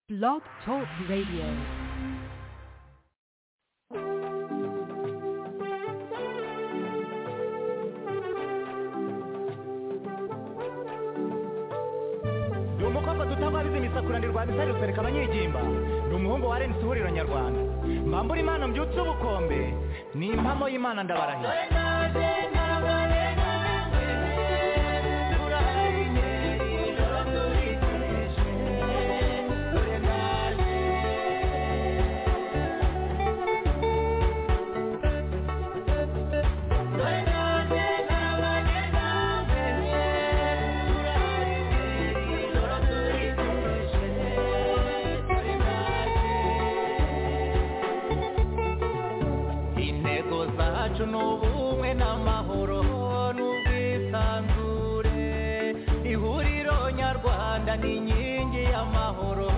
Blog Talk Radio. ni umukobwa duta wabize imisakurane rwa misari rusereka abanyigimba ni umuhungu wa reni suhuriro nyarwanda mbambura imana mbyutse ubukombe ni impamo y'imana ndabarahira intego zacu ni ubumwe n'amahoro n'ubwisanzure ihuriro nyarwanda ni inkingi y'amahoro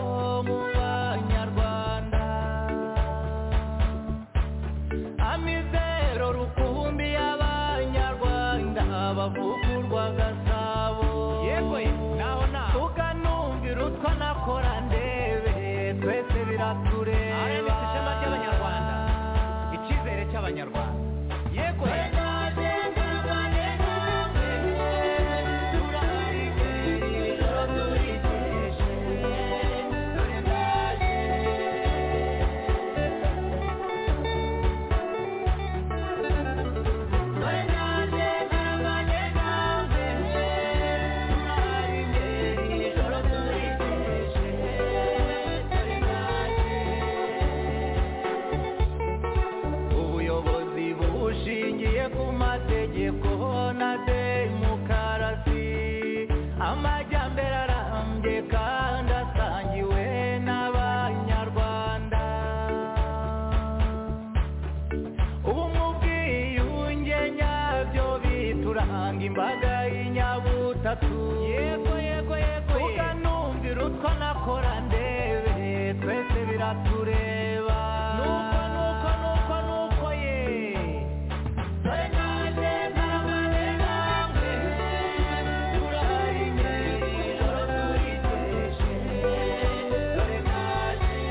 mu banyarwanda amizero rukumbi y'abanyarwanda bavugurwa gasabo yewe naho naho tukanumvira utwo nakora ndebe twese biratureba rms ishema ry'abanyarwanda icyizere cy'abanyarwanda yego ubuyobozi bushingiye ku mategeko na demokarasi amajyambere arambye kandi asangiwe n'abanyarwanda ubumwe ubwiyunge nyabyo bituranga imbaga y'inyabutatu yego yego yego tukanumvira utwo nakora ndebe twese biratureba nuko nuko nuko nuko ye dore nanjye ntarabane namwe turahari ijoro turiteje dore nanjye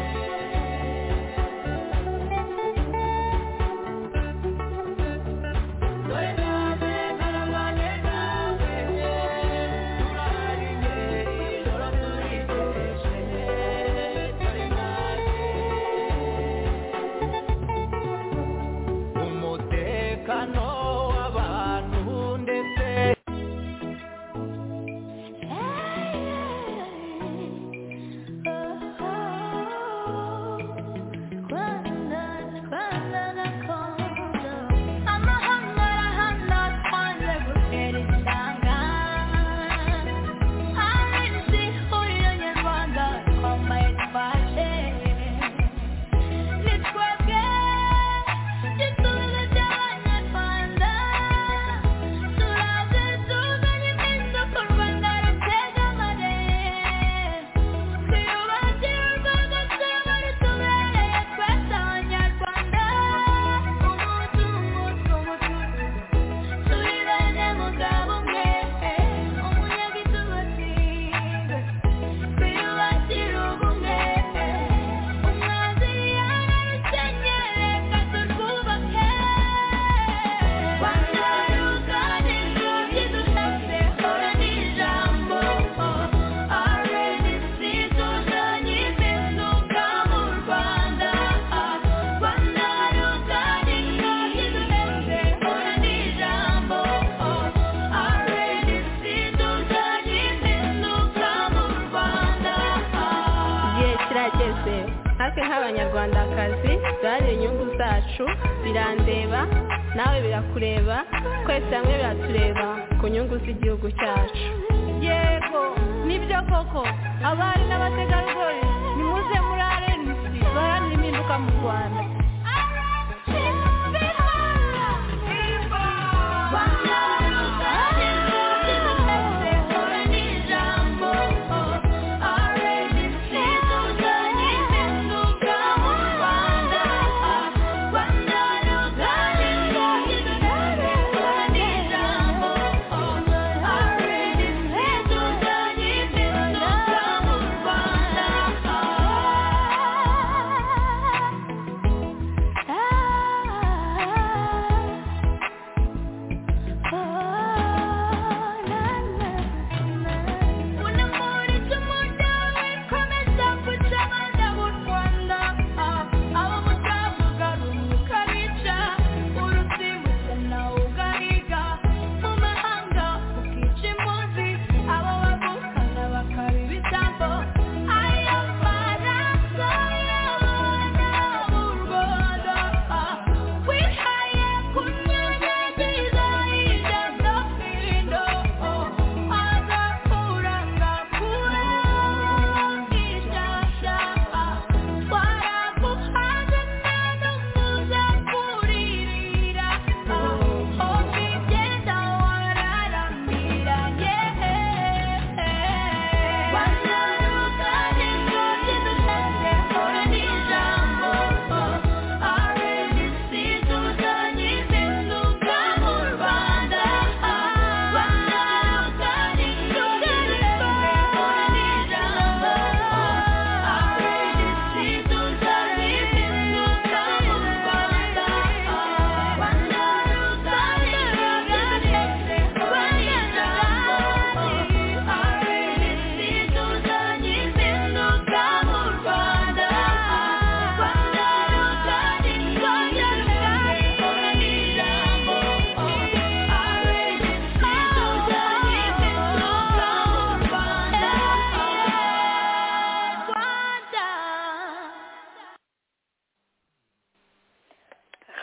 dore nanjye ntarabane namwe turahari ijoro turiteje dore nanjye umutekano w'abantu ndetse igihe kirageze natwe nk'abanyarwandakazi duharanire inyungu zacu birandeba nawe birakureba twese hamwe biratureba ku nyungu z'igihugu cyacu yego nibyo koko abari n'abategarugori nimuze muri arenisi baharanira impinduka mu rwanda Rwanda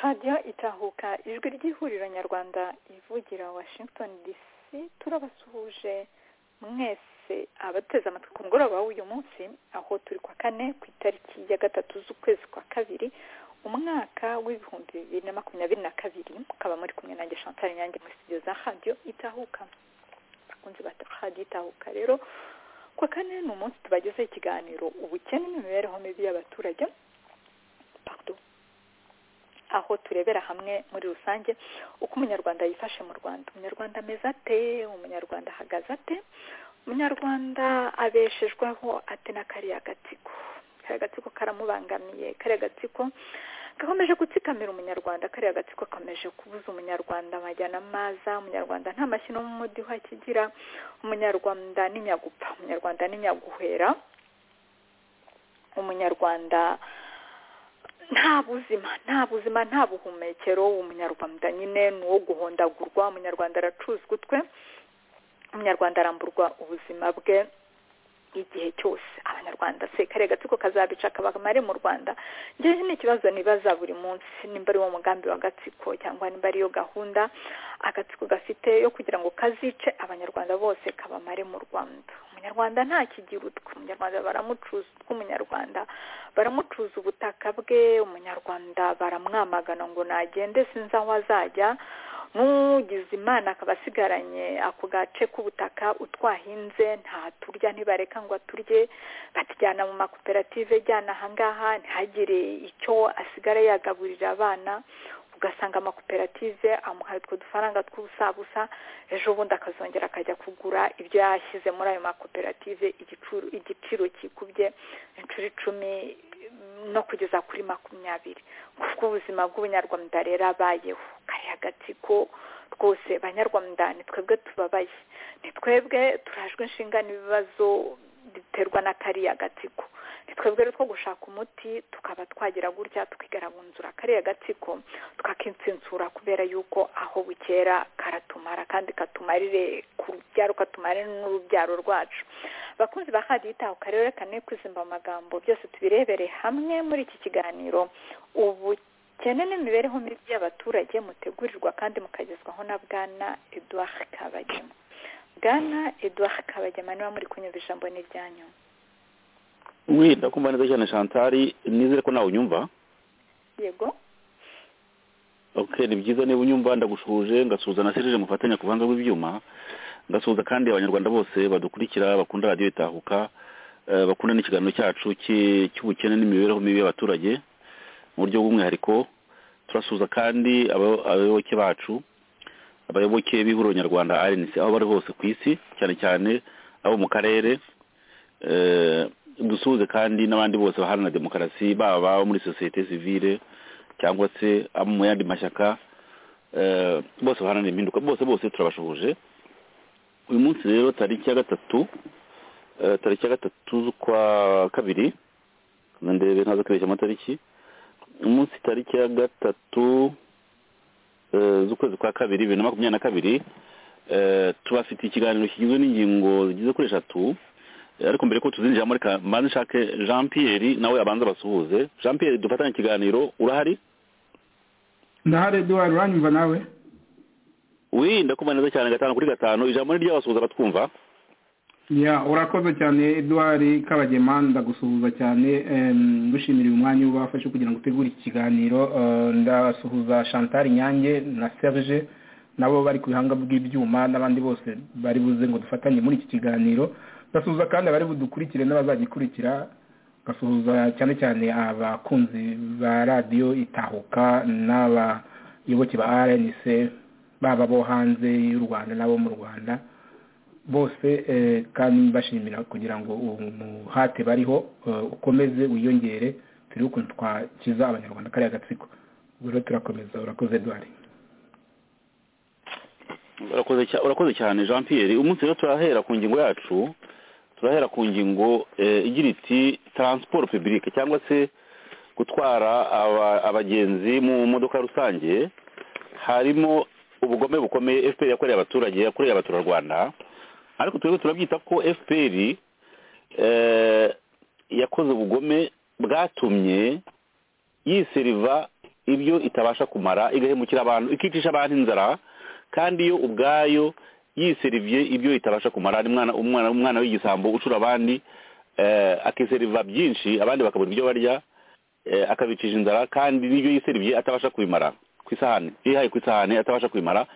radiyo itahuka ijwi ry'ihuriro nyarwanda ivugira washington dc turabasuhuje mwese abateze amatwi ku mugoroba w'uyu munsi aho turi kwa kane ku itariki ya gatatu z'ukwezi kwa kabiri umwaka w'ibihumbi bibiri na makumyabiri na kabiri mukaba muri kumwe nanjye chantal nyange muri studio za radiyo itahuka bakunze ba radiyo itahuka rero kwa kane ni umunsi tubagezeho ikiganiro ubukene n'imibereho mibi y'abaturage pardon aho turebera hamwe muri rusange uko umunyarwanda yifashe mu rwanda umunyarwanda ameze ate umunyarwanda ahagaze ate umunyarwanda abeshejweho ate na kariya gatsiko kariya gatsiko karamubangamiye kariya gatsiko gakomeje gutsikamira umunyarwanda kariya gatsiko kakomeje kubuza umunyarwanda amajyana amaza umunyarwanda nta mashyi no mu mudiho akigira umunyarwanda ni nyagupfa umunyarwanda ni nyaguhera umunyarwanda nta buzima nta buzima nta buhumekero umunyarwanda nyine ni uwo guhondagurwa umunyarwanda aracuzwa utwe umunyarwanda aramburwa ubuzima bwe igihe cyose abanyarwanda se kariya gatsiko kazabica kabamare mu rwanda ngewe ni ikibazo nibaza buri munsi nimba ari wo mugambi wa gatsiko cyangwa nimba ariyo gahunda agatsiko gafite yo kugira ngo kazice abanyarwanda bose kabamare mu rwanda umunyarwanda nta kigira utwe umunyarwanda baramucuza utwe umunyarwanda baramucuza ubutaka bwe umunyarwanda baramwamagana ngo nagende sinzi aho azajya nk'ugize imana akaba asigaranye ako gace k'ubutaka utwahinze ntaturya ntibareka ngo aturye batujyana mu makoperative ajyana ahangaha ntihagire icyo asigara yagaburira abana ugasanga amakoperative amuhaye utwo dufaranga tw'ubusabusa ejo bundi akazongera akajya kugura ibyo yashyize muri ayo makoperative igiciro kikubye inshuro icumi no kugeza kuri makumyabiri kuko ubuzima bw'ubunyarwanda rero abayeho kariya gatsiko rwose banyarwanda ni twebwe tubabaye ni twebwe turajwe inshinga n'ibibazo biterwa na kariya gatsiko ni twebwe rero two gushaka umuti tukaba twagira gutya tukigaragurira kariya gatsiko tukakitsinzura kubera yuko aho bukera karatumara kandi katumarire ku rubyaro katumarire n'urubyaro rwacu abakunzi ba hadiyo itahuka rero reka kwizimba amagambo byose tubirebere hamwe muri iki kiganiro ubukene n'imibereho mibi y'abaturage mutegurirwa kandi mukagezwaho na bwana eduard kabagema bwana eduard kabagema niba muri kunyumva ijambo ni iryanyu we ndakumva neza cyane shantari nizere ko nawe unyumva yego ok ni byiza niba unyumva ndagushuje ngasuhuza na serije mufatanya ku buhanga bw'ibyuma ngasuhuza kandi abanyarwanda bose badukurikira bakunda radiyo itahuka bakunda n'ikiganiro cyacu cy'ubukene n'imibereho mibi y'abaturage mu buryo bw'umwihariko turasuhuza kandi abayoboke bacu abayoboke b'ihuriro nyarwanda rnc aho bari hose ku isi cyane cyane abo mu karere dusuhuze kandi n'abandi bose baharanira demokarasi baba abo muri sosiyete sivile cyangwa se abo mu yandi mashyaka bose baharanira impinduka bose bose turabashoboje uyu munsi rero tariki ya gatatu tariki ya gatatu z'ukwa kabiri ndebe ntazo kwibeshya amatariki umunsi tariki ya gatatu z'ukwezi kwa kabiri bibiri na makumyabiri na kabiri tubafite ikiganiro kigizwe n'ingingo zigeze kuri eshatu ariko mbere ko tuzinjira muri kamanza nshake jean pierre nawe abanza basuhuze jean pierre dufatanye ikiganiro urahari ndahari eduard uranyumva nawe wirinda kuba neza cyane gatanu kuri gatanu ijambo ni ry'abasuhuza batwumva ya urakoze cyane eduard kabagema ndagusuhuza cyane gushimira umwanya ubafashe kugira ngo utegure iki kiganiro ndasuhuza chantal nyange na serge nabo bari ku bihanga bw'ibyuma n'abandi bose bari buze ngo dufatanye muri iki kiganiro ndasuhuza kandi abari budukurikire n'abazagikurikira ngasuhuza cyane cyane abakunzi ba radiyo itahuka n'abayoboke ba rnc baba bo hanze y'u rwanda n'abo mu rwanda bose kandi mbashimira kugira ngo umuhate bariho ukomeze wiyongere turi ukuntu twakiza abanyarwanda kariya gatsiko rero turakomeza urakoze eduard urakoze cyane jean pierre umunsi rero turahera ku ngingo yacu turahera ku ngingo igira iti taransiporo pibulike cyangwa se gutwara abagenzi mu modoka rusange harimo ubugome bukomeye fpr yakoreye abaturage yakoreye abaturarwanda ariko turebe turabyita ko fpr yakoze ubugome bwatumye yiseriva ibyo itabasha kumara igahemukira abantu ikicisha abantu inzara kandi yo ubwayo yiseriviye ibyo itabasha kumara ari umwana umwana umwana w'igisambo ucura abandi eh, akiseriva byinshi abandi bakabona ibyo barya eh, akabicisha inzara kandi n'ibyo yiseriviye atabasha kubimara ku isahani yihaye ku isahani atabasha kubimara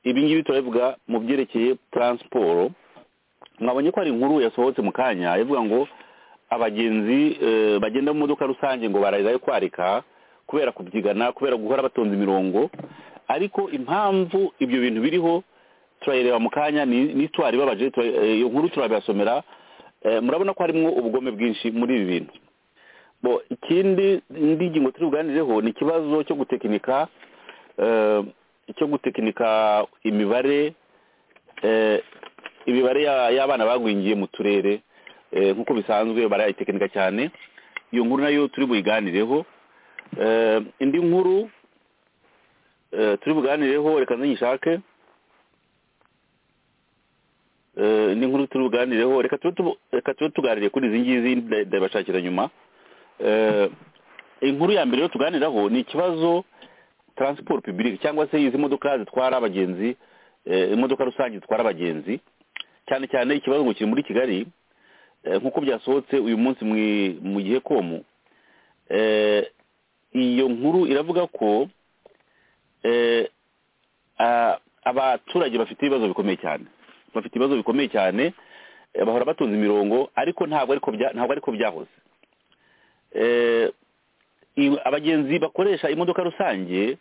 ibi ngibi turabivuga mu byerekeye taransiporo mwabonye ko hari inkuru yasohotse mu kanya ivuga ngo abagenzi eh, bagenda mu modoka rusange ngo bararirayo kwarika kubera kubyigana kubera guhora batonze imirongo ariko impamvu ibyo bintu biriho turayireba mu kanya ni ni itwara ibabaje tura- eh, iyo nkuru turabibasomera Eh, murabona ko harimo ubugome bwinshi muri ibi bintu bo ikindi indi ngingo turi buganireho ni ikibazo cyo gutekinika eh, cyo gutekinika imibare eh, imibare ya- y'abana bagwingiye mu turere eh, nk'uko bisanzwe barayitekinika cyane iyo nkuru nayo turi buyiganireho Eh, indi nkuru eh, turi buganireho reka nzanyishake Eh, indi nkuru turi buganireho reka tube tubu- reka tube tuganire kuri izi ngizi nda- ndabashakira nyuma Eh, inkuru ya mbere yo tuganiraho ni ikibazo transport public cyangwa se izi modoka zitwara abagenzi eh, imodoka rusange zitwara abagenzi cyane cyane ikibazo ngo kiri muri kigali eh, nk'uko byasohotse uyu munsi mu- mu gihe komu eh, iyo nkuru iravuga ko eh, a- abaturage bafite ibibazo bikomeye cyane bafite ibibazo bikomeye cyane eh, bahora batunze imirongo ariko ntabwo ariko bya- ntabwo ariko byahoze Eh, i- abagenzi bakoresha imodoka rusange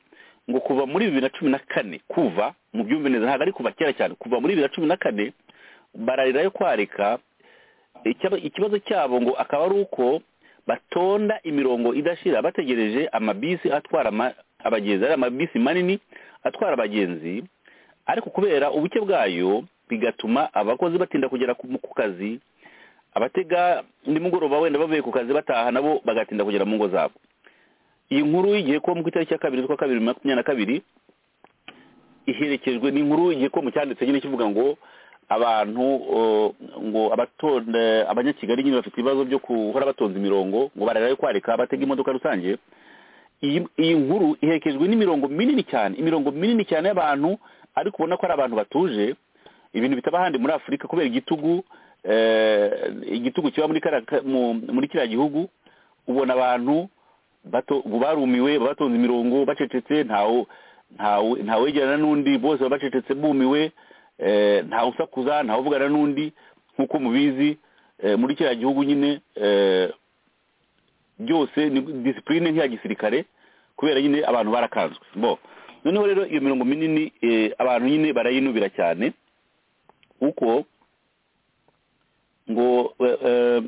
ngo kuva muri bibiri na cumi na kane kuva mu byumve neza ntabwo ari kuva kera cyane kuva muri bibiri na cumi na kane bararirayo kwarika icyaba- ikibazo cyabo ngo akaba ari uko batonda imirongo idashira bategereje amabisi atwara ama- abagenzi ari amabisi manini atwara abagenzi ariko kubera ubuke bwayo bigatuma abakozi batinda kugera ku ku kazi abatega nimugoroba wenda bavuye ku kazi bataha nabo bagatinda kugera mu ngo zabo iyi nkuru y'igihe ko mu itariki ya kabiri z'ukwa kabiri bibiri na makumyabiri na kabiri iherekejwe n'inkuru igihe ko mu cyanditse nyine kivuga ngo abantu uh, ngo abatonda abanyakigali nyine bafite ibibazo byo guhora batonze imirongo ngo bararayo kwarika batega imodoka rusange iyi iyi nkuru iherekejwe n'imirongo minini cyane imirongo minini cyane y'abantu ariko ubona ko ari abantu batuje ibintu bitaba ahandi muri afurika kubera igitugu eh, igitugu kiba muri kara- ka- mu- muri kiriya gihugu ubona abantu bato barumiwe batonze imirongo bacecetse ntawe ntawe ntawegerana n'undi bose baba bacecetse bumiwe eh, ntawe usakuza ntawe uvugana n'undi nk'uko mubizi eh, muri kiriya gihugu nyine eh, byose ni disipurine nk'iya gisirikare kubera nyine abantu barakanzwe bo noneho rero iyo mirongo minini eh, abantu nyine barayinubira cyane kuko ngo eh, eh,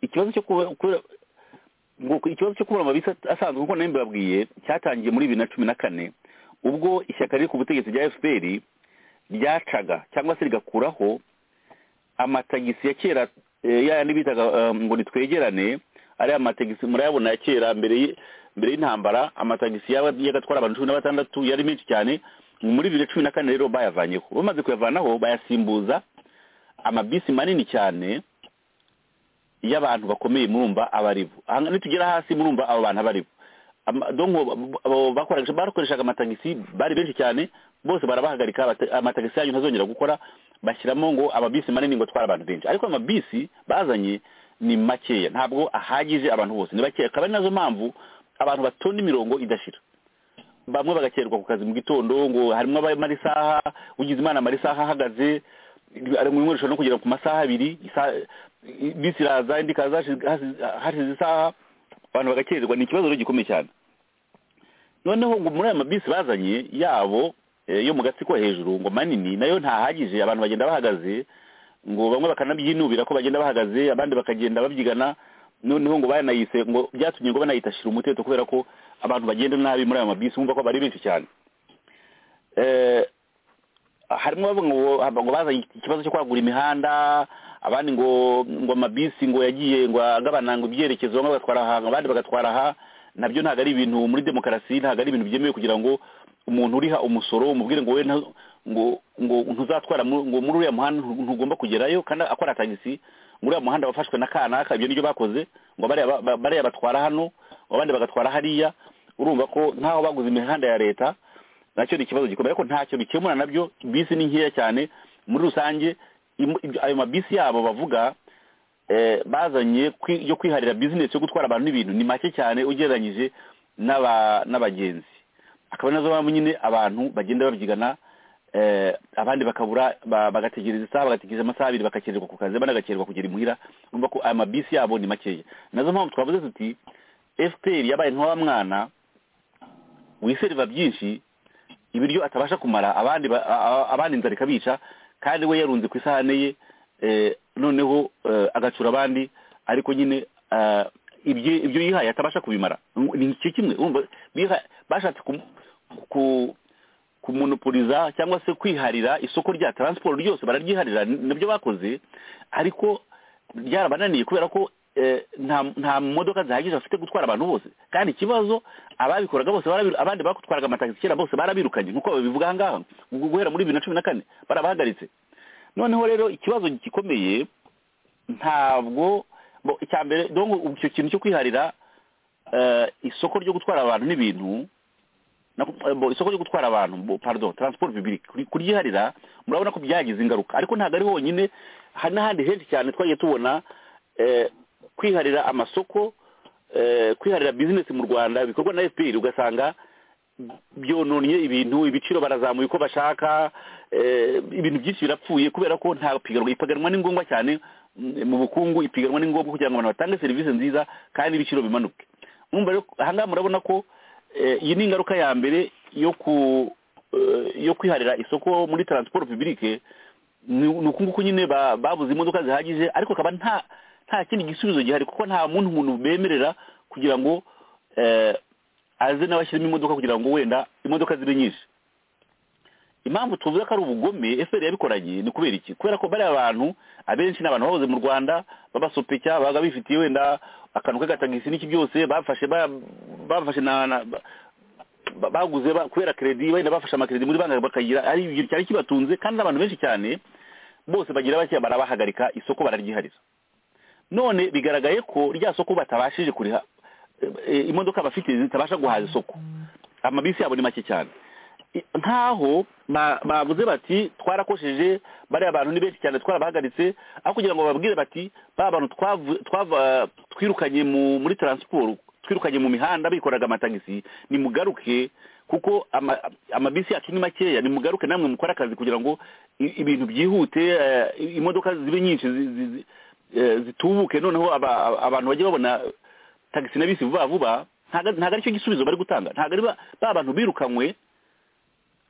ikibazo cyo kuba kubera- ngo ikibazo cyo kubura amabisi asanzwe nk'uko nawe mbabwiye cyatangiye muri bibiri na cumi na kane ubwo ishyaka riri ku butegetsi rya fpr ryacaga cyangwa se rigakuraho amatagisi ya kera eh, ya yandi bitaga eh, ngo nitwegerane ariya matagisi murayabona ya kera mbere y- mbere y'intambara amatagisi yaba yagatwara abantu cumi na batandatu yari menshi cyane muri bibiri na cumi na kane rero bayavanyeho bamaze kuyavanaho bayasimbuza amabisi manini cyane y'abantu bakomeye murumva abaribo aha nitugera hasi murumva abo bantu abaribo Ama- donc abo- abo bakoresha- bakoreshaga amatagisi bari benshi cyane bose barabahagarika bate- amatagisi yanyu ntazongera gukora bashyiramo ngo amabisi manini ngo atwara abantu benshi ariko amabisi bazanye ni makeya ntabwo ahagije abantu bose ni bakeya akaba ari nazo mpamvu abantu batonda imirongo idashira bamwe bagakererwa ku kazi mu gitondo ngo harimo abamara isaha ugize imana amara isaha ahagaze ari mu nkoresho no kugera ku masaha abiri isa- bisi iraza indi ikaza hashize- hashize hashize isaha abantu bagakererwa ni ikibazo rero gikomeye cyane noneho ngo muri aya mabisi bazanye yabo eh, yo mu gatsiko hejuru ngo manini nayo ntahagije abantu bagenda bahagaze ngo bamwe bakanabyinubira ko bagenda bahagaze abandi bakagenda babyigana noneho ngo banayise ngo byatumye ngo banayita shira umuteto kubera ko abantu bagenda nabi muri aya mabisi bumva ko bari benshi cyane Eh, harimo abavuga ngo ngo bazanye ikibazo cyo kwagura imihanda abandi ngo ngo amabisi ngo yagiye ngo agabana ngo ibyerekezo bamwe bagatwara aha abandi bagatwara aha nabyo ntabwo ari ibintu muri demokarasi ntabwo ari ibintu byemewe kugira ngo umuntu uriha umusoro umubwire ngo we nta- ngo ngo ntuzatwara mu- ngo muri uriya muhanda ntu- ntugomba kugerayo kandi akora tagisi muri uriya muhanda wafashwe na kanaka ibyo nibyo bakoze ngo bariya ba- ba- bariya batwara hano abandi bagatwara hariya urumva ko ntaho baguze imihanda ya leta nacyo ni ikibazo gikomeye ariko ntacyo bikemura nabyo bisi ni nkeya cyane muri rusange im- ibyo- ayo mabisi yabo bavuga eh, bazanye kwi- yo kwiharira bizinesi yo gutwara abantu n'ibintu ni make cyane ugereranyije n'aba- n'abagenzi akaba nazo mpamvu nyine abantu bagenda babyigana eh, abandi bakabura ba- bagategereza isaha bagategereza amasaha abiri bagakererwa ku kazi banagakererwa kugera imuhira urumva ko aya mabisi yabo ni makeya nazo mpamvu twavuze tuti fpr yabaye nka wa mwana wiseriva byinshi ibiryo atabasha kumara abandi ba- a- a- abandi inzara ikabica kandi we yarunze ku isahane ye eh, noneho eh, agacura abandi ariko nyine eh, ibyo ibyo yihaye atabasha kubimara ni icyo kimwe urumva biha- bashatse kum- ku- kumonopoliza cyangwa se kwiharira isoko rya taransiporo ryose bararyiharira ni- nibyo bakoze ariko ryarabananiye kubera ko eh, nta nta modoka zihagije bafite gutwara abantu bose kandi ikibazo ababikoraga bose barabiru- abandi batwaraga amatagisi kera bose barabirukanye nk'uko babivuga aha ngaha gu- guhera muri bibiri na cumi na kane barabahagaritse noneho rero ikibazo gikomeye ntabwo bo icya mbere donc ubu icyo kintu cyo kwiharira eh, isoko ryo gutwara abantu n'ibintu na- eh, bo, isoko ryo gutwara abantu bo, pardon transport public kuri- kuryiharira murabona ko byagize ingaruka ariko ntabwo ari honyine hari n'ahandi henshi cyane twagiye tubona eh, kwiharira amasoko eh, kwiharira business mu rwanda bikorwa na fpr ugasanga byononye ibintu ibiciro barazamuye uko bashaka eh, ibintu byinshi birapfuye kubera ko nta piganwa ipiganwa ni ngombwa cyane mm, mu bukungu ipiganwa ni ngombwa kugira ngo abantu batange serivisi nziza kandi ibiciro bimanuke mwumva rero ahangaha murabona ko eh, iyi ni ingaruka ya mbere yo ku eh, yo kwiharira isoko muri transport publique ni ni ukunguku nyine ba- babuze imodoka zihagije ariko akaba nta nta kindi gisubizo gihari kuko nta muntu umuntu bemerera kugira ngo eh, aze nawe ashyiremo imodoka kugira ngo wenda imodoka zibe nyinshi impamvu tuvuze ko ari ubugome efuperi yabikoranye ni kubera iki kubera ko bariya bantu abenshi ni abantu bahoze mu rwanda babasopeka babaga bifitiye wenda akantu k'agatagisi n'iki byose bafashe ba- bafashe na na- ba- ba- baguze ba- kubera kredi wenda bafashe amakredi muri banki bakagira ari ibyo cyane kibatunze kandi n'abantu benshi cyane bose bagira bake barabahagarika isoko bararyiharira none bigaragaye ko rya soko batabashije kuriha e, e, imodoka bafite zitabasha guhaza isoko amabisi yabo ni make cyane I- nk'aho ba- bavuze bati twarakosheje bariya bantu ni benshi cyane twarabahagaritse aho kugira ngo bababwire bati ba bantu twavu- twava twirukanye mu muri taransiporo twirukanye mu mihanda bikoraga amatagisi nimugaruke kuko ama- amabisi yacu ni makeya nimugaruke namwe mukore akazi kugira ngo i- ibintu byihute eh, imodoka zibe nyinshi zi- zi- zi- eh, zitubuke noneho aba- aba- abantu bajye babona tagisi na bisi vuba vuba ntago ntago ari cyo gisubizo bari gutanga ntago ari ba ba bantu birukanywe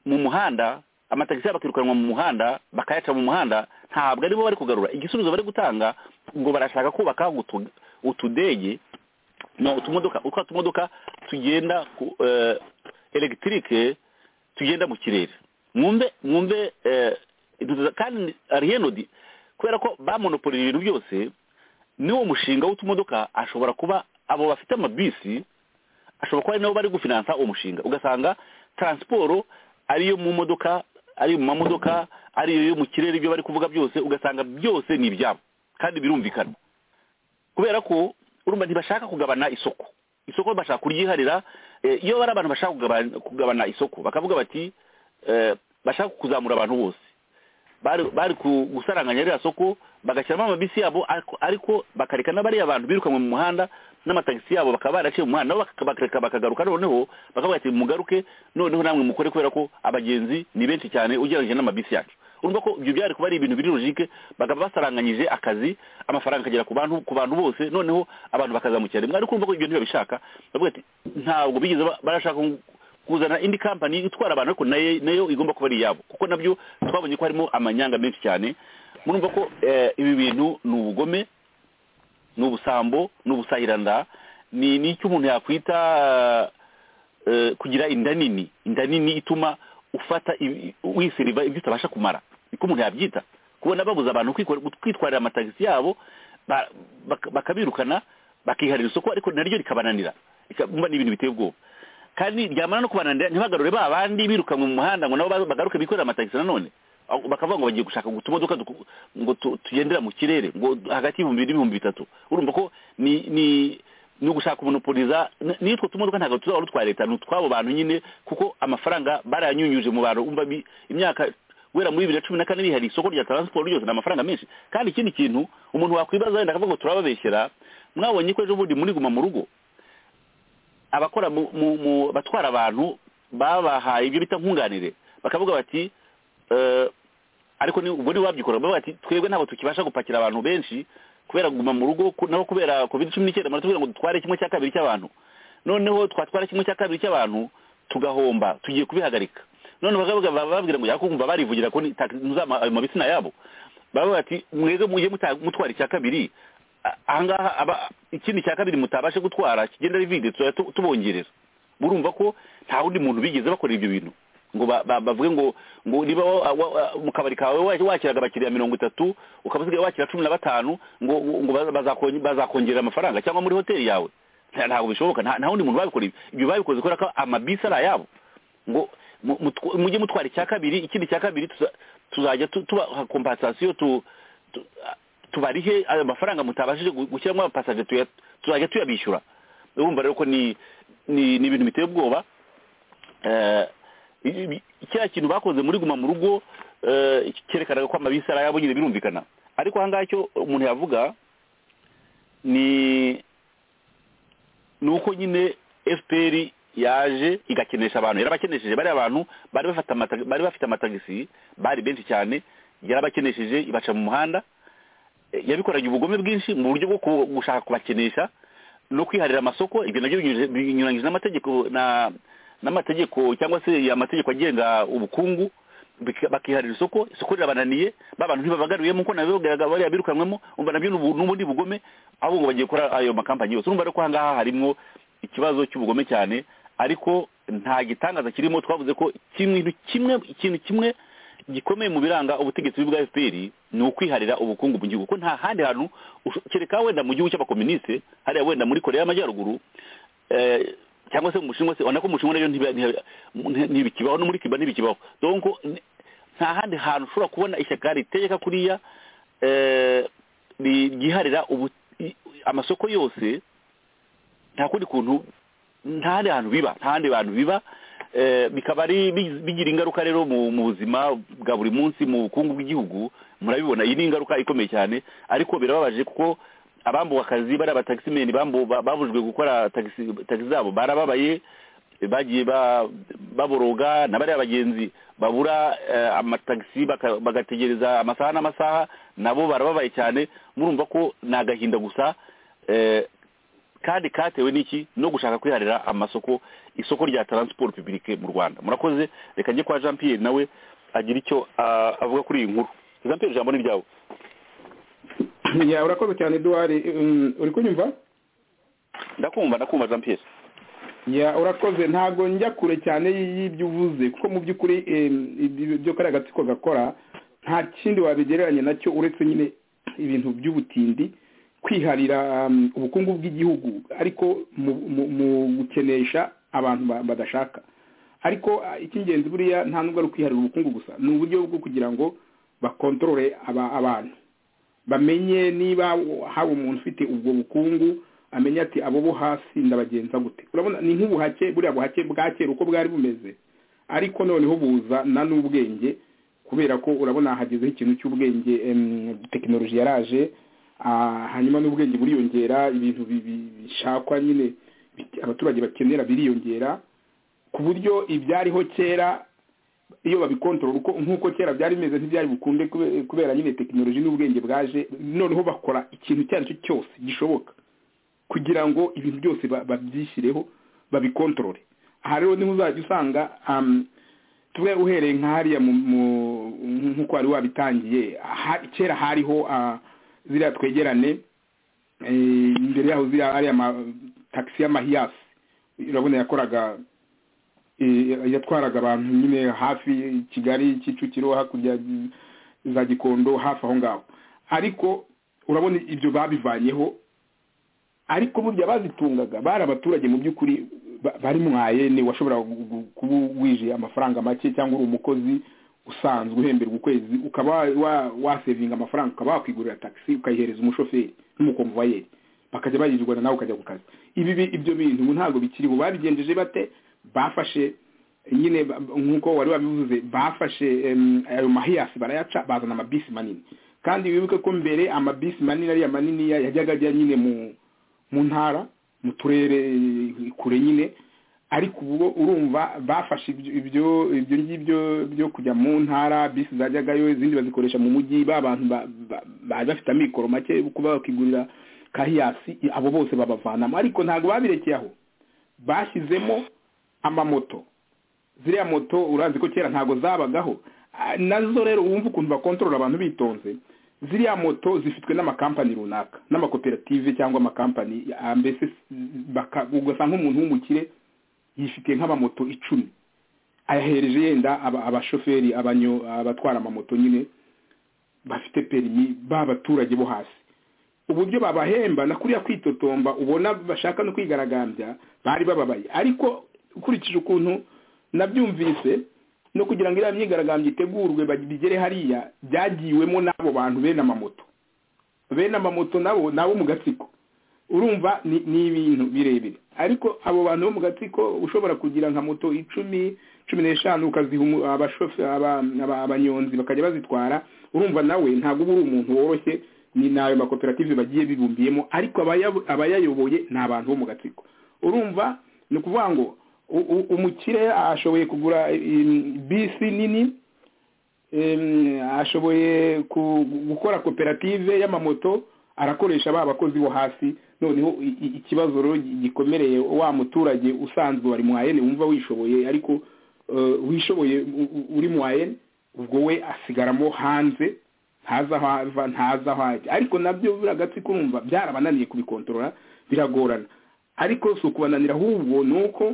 mu muhanda amatagisi yabo akirukanwa mu muhanda bakayaca mu muhanda ntabwo aribo bari kugarura igisubizo bari gutanga ngo barashaka kubaka utu- utudege no utumodoka utwa tumodoka tugenda ku eh, elegitike tugenda mu kirere mwumve mwumve eh, dutuza- kandi arihenodi kubera ko bamonopolije ibintu byose niwo mushinga w'utumodoka ashobora kuba abo bafite amabisi ashobora kuba ari nabo bari gufinansa uwo mushinga ugasanga taransiporo ariyo mu modoka ari mu mamodoka ariyo yo mu kirere ibyo bari kuvuga byose ugasanga byose ni ibyabo kandi birumvikana kubera ko urumva ntibashaka kugabana isoko isoko bashaka kuryiharira eh, iyo bari abantu bashaka kugabana- kugabana isoko bakavuga bati eh, bashaka kuzamura abantu bose bari bari ku- gusaranganya ririya soko bagashyiramo amabisi yabo ariko- ariko bakareka n'abariya bantu birukanwe mu muhanda n'amatagisi yabo bakaba baraciye mu muhanda nabo baka- bakareka bakagaruka noneho bakavuga ati mugaruke noneho namwe mukore kubera ko abagenzi ni benshi cyane ugereranyije n'amabisi yacu urumva ko ibyo byari kuba ari ibintu biri logike bakaba basaranganyije akazi amafaranga akagera ku bantu ku bantu bose noneho abantu bakazamukira rimwe ariko urumva ko ibyo ntibabishaka bavuga ati ntabwo bigeze ba- barashaka kuzana indi kampani itwara abantu ariko nayo nayo igomba kuba ari iyabo kuko nabyo twabonye ko harimo amanyanga menshi cyane murumva ko eh, ibi bintu ni ubugome ni ubusambo ni ubusahiranda ni n'icyo umuntu yakwita eh, kugira inda nini inda nini ituma ufata ibi- wisiriva ibyo utabasha kumara niko umuntu yabyita kubona babuza abantu kwikora- kwitwarira amatagisi yabo ba- bak- bakabirukana bakiharira isoko ariko naryo rikabananira Rika- mba ni ibintu biteye ubwoba kandi ryamara no kubananira ntibagarure ba bandi birukanwe mu muhanda ngo nabo ba- bagaruke bikorera amatagisi nanone Aho bakavuga ngo bagiye gushaka ngo utumodoka duku- ngo tu- tugendera mu kirere ngo hagati y'ibihumbi bibiri n'ibihumbi bitatu urumva ko ni ni ni ugushaka umonopoliza nitwo tumodoka ntabwo tuzaba ari utwa leta ni utwabo bantu nyine kuko amafaranga barayanyunyuje mu bantu umva bi- imyaka guhera muri bibiri na cumi na kane hari isoko rya taransiporo ryose ni amafaranga menshi kandi ikindi kintu umuntu wakwibaza wenda akavuga ngo turababeshyera mwabonye ko ejo bundi muri guma mu rugo abakora mu mu- mu- batwara abantu babahaye ibyo bita nkunganire bakavuga bati eh, ariko ni ubwo ni wabyikora bavuga bati twebwe ntabwo tukibasha gupakira abantu benshi kubera kuguma mu rugo ku- nabo kubera covid cumi n'icyenda baratubwira ngo dutware kimwe cya kabiri cy'abantu noneho twatwara kimwe cya kabiri cy'abantu tugahomba tugiye kubihagarika noneho bakavuga baba bababwira ngo yakumva barivugira ko ntuzama ayo mabitsina yabo baravuga bati mwebwe mujye muta- mutwara icya kabiri A- ahangaha aba ikindi cya kabiri mutabashe gutwara kigenda rivide tuzajya tu- tubongerera murumva ko nta wundi muntu bigeze bakora ibyo bintu ngo ba- ba- bavuge ngo ngo niba wa- wa- wa- mu kabari kawe wa- wakiraga abakiriya mirongo itatu ukaba usigaye wakira cumi na batanu ngo ngo baza- bazakon- bazakongerera amafaranga cyangwa muri hoteli yawe Nta- ntabwo bishoboka nta nta wundi muntu babikora ibyo ibyo babikoze kubera ko amabisi ari ayabo ngo mu- mutw- mujye mutwara icya kabiri ikindi cya kabiri tuza- tuzajya tu- tubaha kompasasiyo tu tu- tubarihe ayo mafaranga mutabashije gu- gushyiramo abapasaje tuya- tuzajya tuyabishyura urumva rero ko ni ni ni ibintu biteye ubwoba Eh, i- i- kiriya kintu bakoze muri guma mu rugo eh, cyerekanaga ko amabisi ari ayabo nyine birumvikana ariko ahangaha icyo umuntu yavuga ni ni uko nyine fpr yaje igakenesha abantu yarabakenesheje bariya bantu bari bafata amata- bari bafite amatagisi bari benshi cyane yarabakenesheje ibaca mu muhanda Eh, yabikoranye ubugome bwinshi mu buryo bwo ku- gushaka kubakenesha no kwiharira amasoko ibyo nabyo binyuranyije- binyuranyije n'amategeko na n'amategeko cyangwa se amategeko agenga ubukungu bika- bakiharira isoko isoko rirabananiye ba bantu ntibabagaruyemo nkuko nabivugaga bariya birukanywemo umva nabyo ni ubu- ni ubundi bugome ahubwo ngo bagiye gukora ayo makampanyi yose urumva rero ko ahangaha harimo ikibazo cy'ubugome cyane ariko nta gitangaza kirimo twavuze ko kimwe kimwe ikintu kimwe gikomeye mu biranga ubutegetsi bwa fpr ni ukwiharira ubukungu mu gihugu ko nta handi hantu usho- kereka wenda mu gihugu cy'abakoministe hariya wenda muri korea y'amajyaruguru eh, cyangwa se mu bushinwa se ubona ko mu bushinwa rero ntiba- ntiba- nti- ntibikibaho no muri kiba ntibikibaho donc ni- nta handi hantu ushobora kubona ishyaka ritegeka kuriya eh, ri- ryiharira ubu- i- amasoko yose nta kundi kuntu nta handi hantu biba nta handi hantu biba Eh, bikaba ari bi- bigira ingaruka rero mu mu buzima bwa buri munsi mu bukungu bw'igihugu murabibona iyi ni ingaruka ikomeye cyane ariko birababaje kuko abambuwe akazi bari abatagisimeni babujwe gukora tagisi tagisi zabo barababaye bagiye ba- baboroga na bariya bagenzi babura eh, amatagisi baka- bagategereza amasaha n'amasaha nabo barababaye cyane murumva ko ni agahinda gusa eh, kandi katewe n'iki no gushaka kwiharira amasoko isoko rya taransiporo pibirike mu rwanda murakoze reka njye kwa jean pierre nawe agira icyo ah, avuga kuri iyi nkuru jean pierre ijambo ni ryawe ya urakoze cyane eduwari mm, uri kunyumva ndakumva ndakumva jean pierre ya urakoze ntabwo njya kure cyane y- y'ibyo uvuze kuko mu by'ukuri em, ibyo ibyo kariya gatsiko gakora nta kindi wabigereranya nacyo uretse nyine ibintu by'ubutindi kwiharira um, ubukungu bw'igihugu ariko mu- mu- mu gukenesha abantu ba- badashaka ariko ah, icy'ingenzi buriya nta nubwo ari ukwiharira ubukungu gusa ni uburyo bwo kugira ngo bakontorore aba- abantu bamenye niba haba umuntu ufite ubwo bukungu amenye ati abo bo hasi ndabagenza gute urabona ni nk'ubuhake buriya buhake bwa kera uko bwari bumeze ariko noneho buza na n'ubwenge kubera ko urabona hagezeho ikintu cy'ubwenge em, tekinoloji yaraje ah, hanyuma n'ubwenge buriyongera ibintu bi- bi- bishakwa nyine bike- abaturage bakenera biriyongera ku buryo ibyariho kera iyo babikontorora uko nk'uko kera byari bimeze ntibyari bukunde kube- kubera nyine tekinoloji n'ubwenge bwaje noneho bakora ikintu icyo ari cyo cyose gishoboka kugira ngo ibintu byose ba- babyishyireho babikontorore aha rero niho uzajya usanga um, tuwe uhereye nka hariya mu- mu- nk'uko wari wabitangiye ha- kera hariho ah, ziriya twegerane eh, imbere yaho ziriya ariya matagisi y'amahiyasi urabona yakoraga eh, yatwaraga abantu nyine hafi kigali kicukiro hakurya za gikondo hafi aho ngaho ariko urabona ibyo babivanyeho ariko burya bazitungaga bari abaturage mu by'ukuri ba- bari mwayene washobora gu- gu- kuba wije amafaranga make cyangwa uri umukozi usanzwe uhemberwa ukwezi ukaba wa- wa- wasevinga amafaranga ukaba wakwigurira taxi ukayihereza umushoferi n'umukomvayeri bakajya bayirirwana nawe ukajya ku kazi ibi bi- ibyo bintu ubu ntabwo bikiriho babigenjeje bate bafashe nyine ba- nk'uko wari wabivuze bafashe em, ayo mahiyasi barayaca bazana amabisi manini kandi wibuke ko mbere amabisi manini ariya manini ya- yajyaga ajya nyine mu mu ntara mu turere eh, kure nyine ariko ubu bo urumva bafashe ibyo ibyo- ibyo ngibyo byo kujya mu ntara bisi zajyagayo izindi bazikoresha mu mujyi ba bantu ba- ba- bari bafite amikoro make kuba bakigurira kahiyasi abo bose babavanamo ariko ntabwo babirekeye aho bashyizemo amamoto ziriya moto urazi ko kera ntabwo zabagaho Ah, nazo rero wumva ukuntu bakontorora abantu bitonze ziriya moto zifitwe n'amakampani runaka n'amakoperative cyangwa amakampani ah, mbese baka- ugasanga nk'umuntu w'umukire yifitiye nk'amamoto icumi ayahereje yenda aba- abashoferi abanyo- abatwara amamoto nyine bafite perimi b'abaturage bo hasi uburyo babahemba na kuriya kwitotomba ubona bashaka no kwigaragambya bari bababaye ariko ukurikije ukuntu nabyumvise no kugira ngo iriya myigaragambyo itegurwe bag- bigere hariya byagiwemo n'abo bantu bene amamoto bene amamoto nabo nabo mu gatsiko urumva ni ni ibintu birebire ariko abo bantu bo mu gatsiko ushobora kugira nka moto icumi cumi n'eshanu ukaziha umu- abashofe- aba- aba- abanyonzi bakajya bazitwara urumva nawe ntabwo uba uri umuntu woroshye ni nayo makoperative bagiye bibumbiyemo ariko abaya- abayayoboye ni abantu bo mu gatsiko urumva ni ukuvuga ngo u- u- umukire ashoboye kugura i- bisi nini em, ashoboye ku- gukora koperative y'amamoto arakoresha ba bakozi bo hasi noneho i- i- ikibazo rero gikomereye wa muturage usanzwe wari mwayene wumva wishoboye ariko eh, wishoboye u- u- uri mwayene ubwo we asigaramo hanze ntaza aho ava ntaza aho ajya ariko nabyo buriya gatsiko urumva byarabananiye kubikontorora biragorana ariko si ukubananira ahubwo ni uko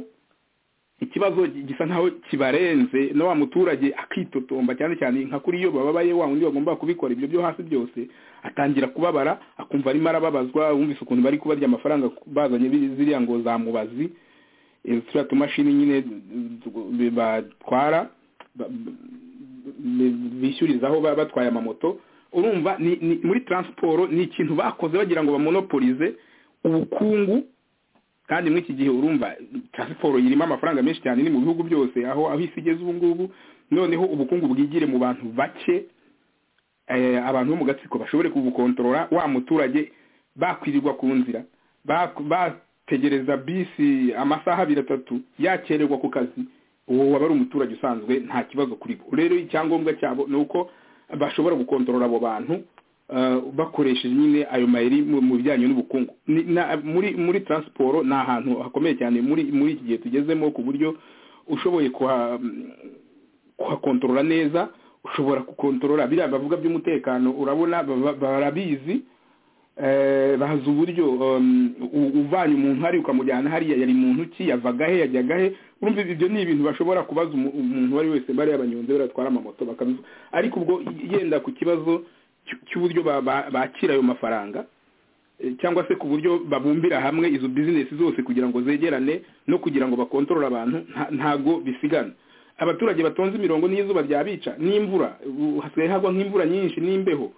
ikibazo gi- gisa nkaho kibarenze na wa muturage akitotomba cyane cyane nka kuri iyo bababaye wa wundi bagomba kubikora ibyo byo hasi byose atangira kubabara akumva arimo arababazwa wumvise ukuntu bari kubarya amafaranga bazanye biri- ziriya ngo za mubazi eh, turiya tumashini nyine eh, batwara ba- bi- bishyurizaho ba- batwaye amamoto urumva ni, ni, muri transport ni ikintu bakoze bagira ngo bamonopolize ubukungu kandi muri iki gihe urumva siporo irimo amafaranga menshi cyane ni mu bihugu byose aho aho isi igeze ubu ngubu noneho ubukungu bwigire mu bantu bake eh, abantu bo mu gatsiko bashobore kubukontorora wa muturage bakwirirwa ku nzira bak- bategereza bisi amasaha abiri atatu yakererwa ku kazi uwo waba ari umuturage usanzwe nta kibazo kuri bo rero icyangombwa cyabo ni uko bashobora gukontorora abo bantu eh, bakoresheje nyine ayo mayeri mu mu bijyanye n'ubukungu Ni- na- muri muri transiporo ni ahantu hakomeye cyane muri muri iki gihe tugezemo ku buryo ushoboye kuha- kuhakontorora neza ushobora gukontorora biriya bavuga by'umutekano urabona baba- barabizi eh, bazi uburyo um, u- uvanye umuntu hari ukamujyana hariya yari muntu ki yavaga he yajyaga he urumva ibyo ni ibintu bashobora kubaza umu- umuntu uwo ari we wese bariya abanyonzi batwara amamoto bakabivu ariko ubwo yenda ku kibazo cy- cy'uburyo ba- ba- bakira ayo mafaranga eh, cyangwa se ku buryo babumbira hamwe izo bizinesi zose kugira ngo zegerane no kugira ngo bakontorore abantu nta- ntabwo bisigana abaturage batonze imirongo n'izuba ryabica n'imvura ubu hasigaye hagwa nk'imvura nyinshi n'imbeho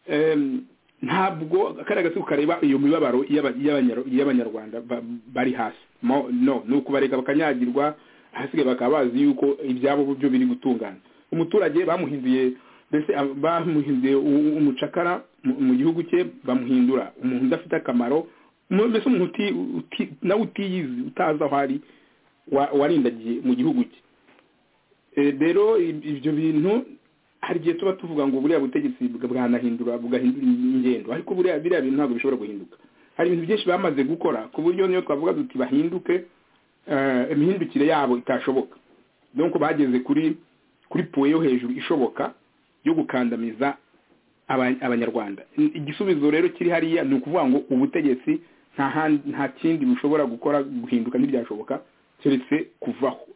Em, ntabwo kariya gatsiko kareba iyo mibabaro y'aba- y'abanyar- y'abanyarwanda ba- bari hasi Mo- no ni ukubareka bakanyagirwa ahasigaye bakaba bazi yuko ibyabo byo biri gutungana umuturage bamuhinduye mbese ab- bamuhinduye u- u- umucakara mu mu gihugu cye bamuhindura umuntu udafite akamaro mu- mbese umuntu uti- uti- nawe utiyizi utazi aho ari wa- warindagiye mu gihugu cye Eh, rero ib- ibyo bintu hari igihe tuba tuvuga ngo buriya butegetsi bwa- bwanahindura bugahindura ingendo ariko buriya biriya bintu ntabwo bishobora guhinduka hari ibintu byinshi bamaze gukora ku buryo niyo twavuga duti bahinduke eh, imihindukire yabo itashoboka donc bageze kuri kuri puwe yo hejuru ishoboka yo gukandamiza aba- abanyarwanda I- igisubizo rero kiri hariya ni ukuvuga ngo ubutegetsi nta handi- nta kindi bushobora gukora guhinduka ntibyashoboka keretse kuvaho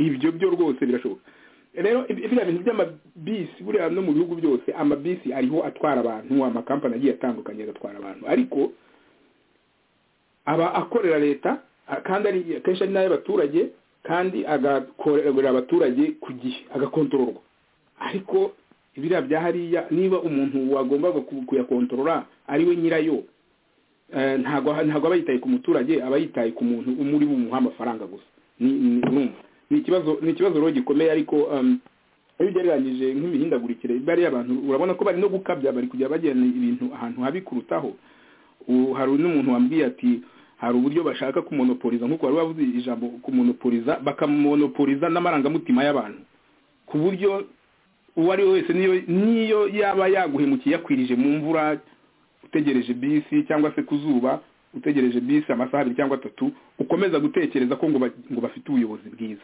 ibyo byo rwose birashoboka rero ibi- biriya bintu by'amabisi buriya no mu bihugu byose amabisi ariho atwara abantu amakampani agiye atandukanye agatwara abantu ariko aba akorera leta a- kandi ari kenshi ari n'ay'abaturage kandi agakorera abaturage ku gihe agakontororwa ariko biriya bya hariya niba umuntu wagombaga ku- kuyakontorora ari we nyirayo ntabwo ntabwo aba yitaye ku muturage aba yitaye ku muntu umuri bumuha amafaranga gusa ni ni- urumva ni ikibazo ni ikibazo rero gikomeye ariko um, iyo ugereranyije nk'imihindagurikire bariya abantu urabona ko bari no gukabya bari kujya bajyana ibintu ahantu habi kurutaho U- hari n'umuntu wambwiye ati hari uburyo bashaka kumonopoliza nk'uko wari wavuze ijambo kumonopoliza bakamonopoliza n'amarangamutima y'abantu ku buryo uwo ari we wese niyo niyo yaba yaguhemukiye yakwirije mu mvura utegereje bisi cyangwa se ku zuba utegereje bisi amasaha abiri cyangwa atatu ukomeza gutekereza ko ngo ba- ngo bafite ubuyobozi bwiza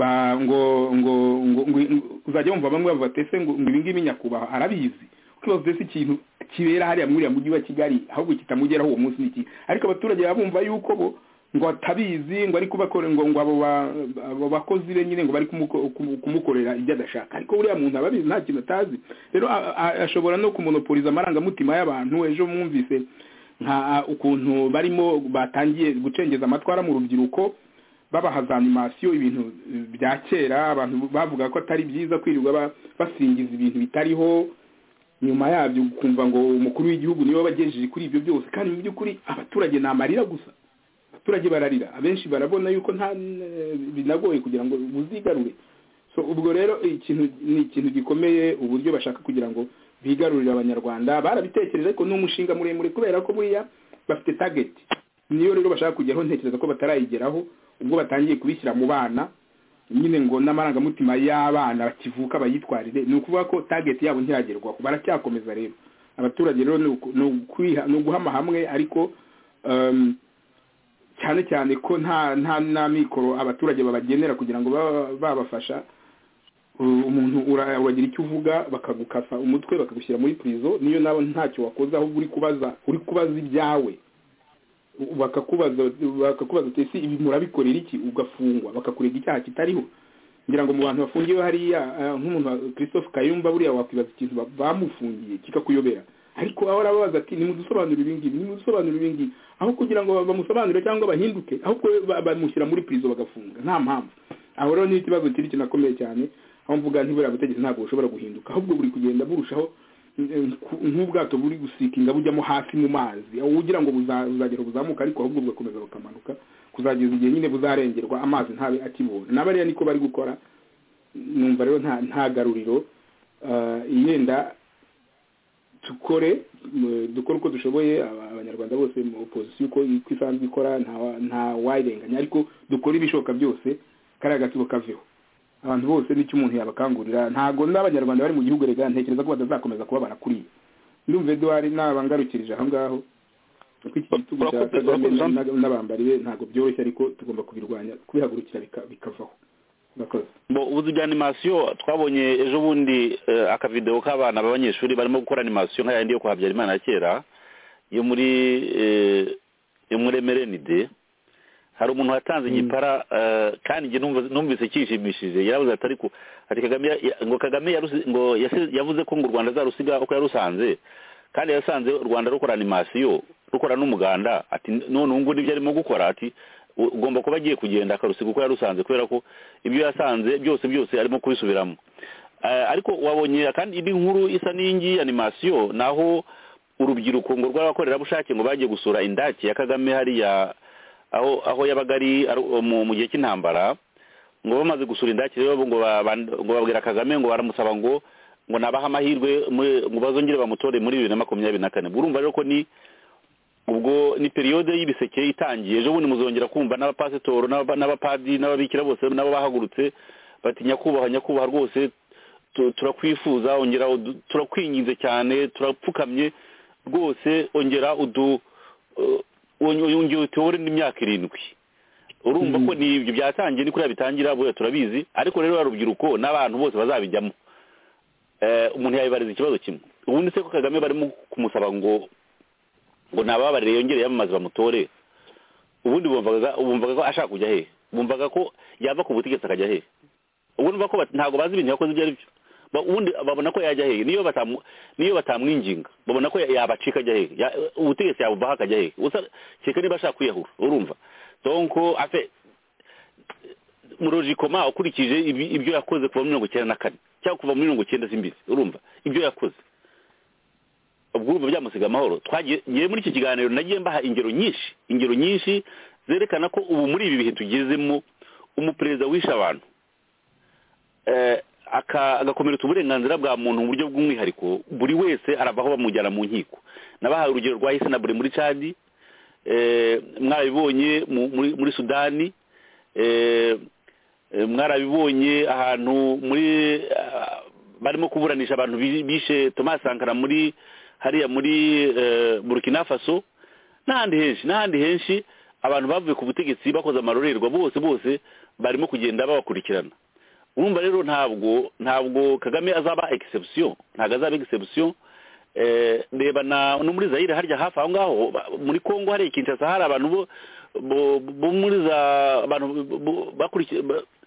ba ngo ngo ngo ngo- ngo- uzajya wumva bamwe bavuga ati ese ngo ngo ibi ngibi nyakubahwa arabizi ukibaza ese ikintu kibera hariya muri uriya mujyi wa kigali ahubwo kitamugeraho uwo munsi n'iki ariko abaturage baba bumva yuko bo ngo atabizi ngo ari kubakora ngo ngo abo ba- abo bakozi be nyine ngo bari kumuko- kumu- kumukorera ibyo adashaka ariko uriya muntu aba abizi nta kintu atazi rero a- a- ashobora no kumonopoliza amarangamutima y'abantu ejo mwumvise nka ukuntu barimo batangiye gucengeza amatwara mu rubyiruko babahaza animasiyo ibintu eh, bya kera abantu bavuga ko atari byiza kwirirwa ba- basingiza ibintu bitariho nyuma yabyo ukumva ngo umukuru w'igihugu niwe wabagejeje kuri ibyo byose kandi mu by'ukuri abaturage ni amarira gusa abaturage bararira abenshi barabona yuko nta eh, binagoye kugira ngo buzigarure so ubwo rero ikintu ni ikintu gikomeye uburyo bashaka kugira ngo bigarurire abanyarwanda barabitekereje ariko ni umushinga muremure kubera ko buriya bafite target niyo rero bashaka kujyaho ntekereza ko batarayigeraho ubwo batangiye kubishyira mu bana nyine ngo n'amarangamutima y'abana bakivuka bayitwarire ni ukuvuga ko target yabo ntiragerwaho baracyakomeza rero abaturage rero ni uku- ni ukwiha- ni uguhama hamwe ariko um, cyane cyane ko nta nta nta mikoro abaturage babagenera kugira ngo baba- babafasha U- umuntu ura- uragira icyo uvuga bakagukasa umutwe bakagushyira muri prison niyo nabo ntacyo wakoze ahubwo uri kubaza uri kubaza ibyawe U- bakakubaza bakakubaza uti ese ibi murabikorera iki ugafungwa bakakurega icyaha kitariho ngira ngo mu bantu bafungiwe hariya eh, nk'umuntu wa christophe kayumba buriya wakwibaza ikintu ba- bamufungiye kikakuyobera ariko aho arababaza ati nimudusobanurire ibi ngibi nimudusobanurire ibi ngibi aho kugira ngo bamusobanurire cyangwa bahinduke ahubwo ba- bamushyira muri prizo bagafunga nta mpamvu aho rero ni ikibazo kiri kinakomeye cyane aho mvuga ntiburiya butegetsi ntabwo bushobora guhinduka ahubwo buri kugenda burushaho eh, ku- nk'ubwato buri gusikinga bujyamo hasi mu mazi aho ugira ngo buza- buzagera buzamuka ariko ahubwo bugakomeza bukamanuka kuzageza igihe nyine buzarengerwa amazi ntabe akibona n'abariya niko bari gukora numva rero nta nta garuriro eh, yenda dukore m- dukore uko dushoboye aba- abanyarwanda bose mu opozisiyo uko uko isanzwe ikora nta wa- nta wayirenganya ariko dukore ibishoboka byose kariya gatsibo kaveho abantu bose n'icyo umuntu yabakangurira ntabwo n'abanyarwanda bari mu gihugu rega ntekereza ko batazakomeza kuba barakuriye ndumva eduard nabangarukirije aho ngaho kuko iki gitugu cya Urakoze- kagame urakoze, Jean. na- n'abambari be ntabwo byoroshye ariko tugomba kubirwanya kubihagurukira bika- bikavaho murakoze Bo, ubuzi bwa animasiyo twabonye ejo bundi eh, akavidewo k'abana b'abanyeshuri barimo gukora animasiyo nka yandi yo kwa habyarimana ya kera yo muri eh, yo muri emerenide hari umuntu watanze igipara eh, kandi njye numva- numvise cyishimishije yaravuze ati ariko ati kagame ya- ya- ngo kagame yarusi- ngo yase- yavuze ko ngo u rwanda azarusiga uko yarusanze kandi yasanze u rwanda rukora animasiyo rukora n'umuganda ati none ubu ngubu nibyo arimo gukora ati u- ugomba kuba agiye kugenda akarusiga uko yarusanze kubera ko ibyo yasanze byose byose arimo kubisubiramo Eh, ariko wabonye kandi indi nkuru isa n'iyingiyi animasiyo naho urubyiruko ngo rw'abakorerabushake ngo bagiye gusura indake ya kagame hariya aho aho yabaga ari ari- mu mu gihe cy'intambara ngo bamaze gusura indakire bo ngo ba- ba- ngo babwira kagame ngo baramusaba ngo ngo nabahe amahirwe muri- ngo bazongere bamutore muri bibiri na makumyabiri na kane Ubwo urumva rero ko ni ubwo ni periyode y'ibiseke itangiye ejo bundi muzongera kumva n'abapasitoro n'aba- n'abapadiri n'ababikira bose nabo bahagurutse bati nyakubahwa nyakubahwa rwose tu- turakwifuza ongera udu- turakwinginze cyane turapfukamye rwose ongera udu eh, onge- ongera utuyobore n'imyaka irindwi urumva ko ni ibyo byatangiye ni kuriya bitangira buriya turabizi ariko rero ba rubyiruko n'abantu bose bazabijyamo Eh, umuntu yabibariza ikibazo kimwe ubundi se ko kagame barimo kumusaba ngo ngo ntababarire yongere yamamaze bamutore ubundi bumvaga bumvaga ko ashaka kujya he bumvaga ko yava ku butegetsi akajya he ubundi ko bat- ntabwo bazi ibintu yakoze ibyo ari byo Ba- ubundi babona ko yajya he niyo batamu niyo batamwinginga babona ko ya- yabacika ajya he Ya- ubutegetsi yabuvaho akajya he Gusa kereka niba ashaka kwiyahura urumva donc afe murojikoma ukurikije ibi- ibyo yakoze kuva muri mirongo icyenda na kane cyangwa kuva muri mirongo icyenda z'imbere urumva ibyo yakoze ubwo byamusiga amahoro twagiye ngewe muri iki kiganiro nagiye mbaha ingero nyinshi ingero nyinshi zerekana ko ubu muri ibi bihe tugezemo umuperezida wishe abantu agakomeretsa uburenganzira bwa muntu mu buryo bw'umwihariko buri wese arabaho bamujyana mu nkiko nabahaye urugero rwa buri muri cadi mwarabibonye muri sudani mwarabibonye ahantu muri barimo kuburanisha abantu bishe Thomas Sankara muri hariya muri burkina faso n'ahandi henshi n'ahandi henshi abantu bavuye ku butegetsi bakoze amarorerwa bose bose barimo kugenda babakurikirana urumva rero ntabwo ntabwo kagame azaba egisebusiyo ntabwo azaba egisebusiyo reba no muri zayire harya hafi aho ngaho muri congo hariya kinshasa hari abantu bo muri za abantu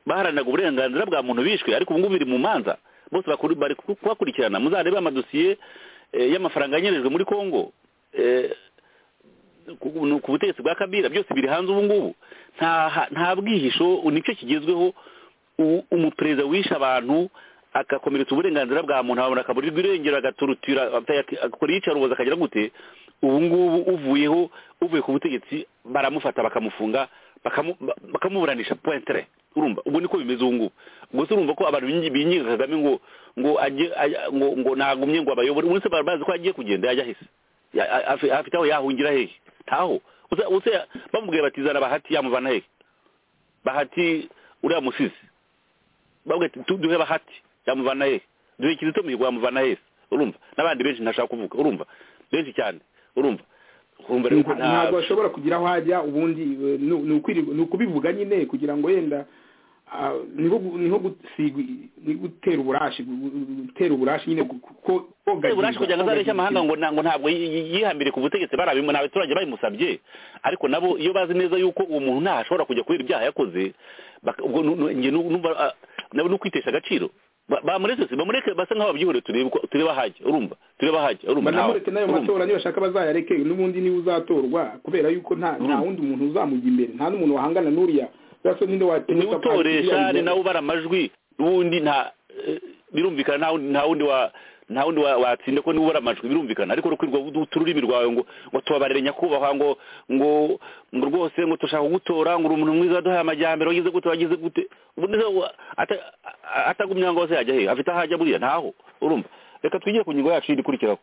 baharaniraga uburenganzira bwa muntu bishwe ariko ubu ngubu biri mu manza bose bari kubakurikirana muzarebe amadosiye y'amafaranga yanyerejwe muri congo ku butegetsi bwa kabira byose biri hanze ubu ngubu nta bwihisho nicyo kigezweho umuperezida wishe abantu agakomeretsa uburenganzira bwa muntu abantu akaburirwa irengero agaturutira akora iyicaruboza akagira gute ubu ngubu uvuyeho uvuye ku butegetsi baramufata bakamufunga bakamuburanisha pointere urumva ubwo niko bimeze ubu ngubu gusa urumva ko abantu binyiga kagame ngo ngo ajye ngo ngo ntagumye ngo abayobore ubu se bazi ko agiye kugenda yajya hese afite aho yahungira hehe ntaho usa bamubwiye batizana bahati yamuvana hehe bahati uriya musizi bavuga ati duhe bahati yamuvana hehe duhe kizito mihigo yamuvana hehe urumva n'abandi benshi ntashaka kuvuga urumva benshi cyane urumva ntabwo ashobora kugira aho ajya ubundi ni ukubivuga nyine kugira ngo yenda ni gutera uburashi gutera uburashi nyine gutera uburashi kugira ngo azabeshye amahanga ngo ntabwo yihambire ku butegetsi barabimona abaturage babimusabye ariko nabo iyo bazi neza yuko uwo muntu ntaho ashobora kujya kubera ibyaha yakoze nabo ni ukwitesha agaciro bamuretse se bamureke basa nk'aho babyihoreye turebe uko turebe ahajya urumva turebe ahajya urumva banamureke n'ayo matora niba ashaka bazayareke n'ubundi niba uzatorwa kubera yuko nta wundi muntu uzamuga imbere nta n'umuntu wahangana n'uriya basa ninde wateye niba utoresha ni nawe ubara amajwi n'ubundi nta birumvikana nta wundi wa nta wundi watsinda ko niba ubara amajwi birumvikana ariko rukwirwa utururimi rwawe ngo ngo tubabarire nyakubahwa ngo ngo ngo rwose ngo dushaka kugutora ngo uri umuntu mwiza waduhaye amajyambere wagize gute wagize gute ubundi atagumye ngo se yajya he afite aho ajya buriya ntaho urumva reka twigire ku ngingo yacu iri ikurikiraho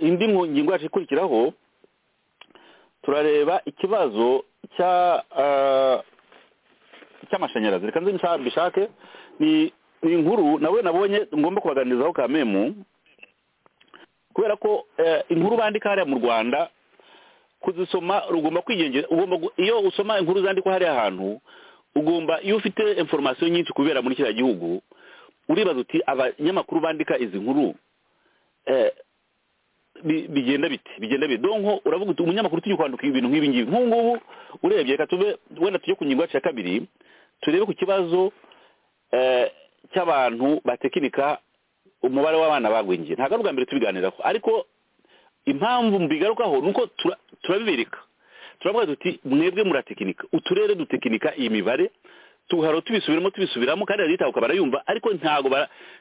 indi ngingo yacu ikurikiraho turareba ikibazo cya cy'amashanyarazi reka nze mbishake ni ni inkuru nawe nabonye ngomba kubaganirizaho kamemu kubera ko inkuru bandika hariya mu rwanda kuzisoma ugomba kwigengera iyo usoma inkuru zandikwa hariya hantu ugomba iyo ufite inforomasiyo nyinshi kubera muri kiriya gihugu uribaza uti abanyamakuru bandika izi nkuru bigenda biti bigenda biti donko uravuga uti umunyamakuru tujye kwandika ibintu nk'ibi ngibi nk'ubu ngubu urebye reka tube wenda tujye ku ngingo yacu ya kabiri turebe ku kibazo cy'abantu batekinika umubare w'abana bagwingiye ntabwo ari ubwa mbere tubiganiraho ariko impamvu mbigarukaho ni uko turabibereka turavuga tuti mwebwe muratekinika uturere dutekinika iyi mibare tuharo tubisubiramo tubisubiramo kandi leta ukaba yumva ariko ntabwo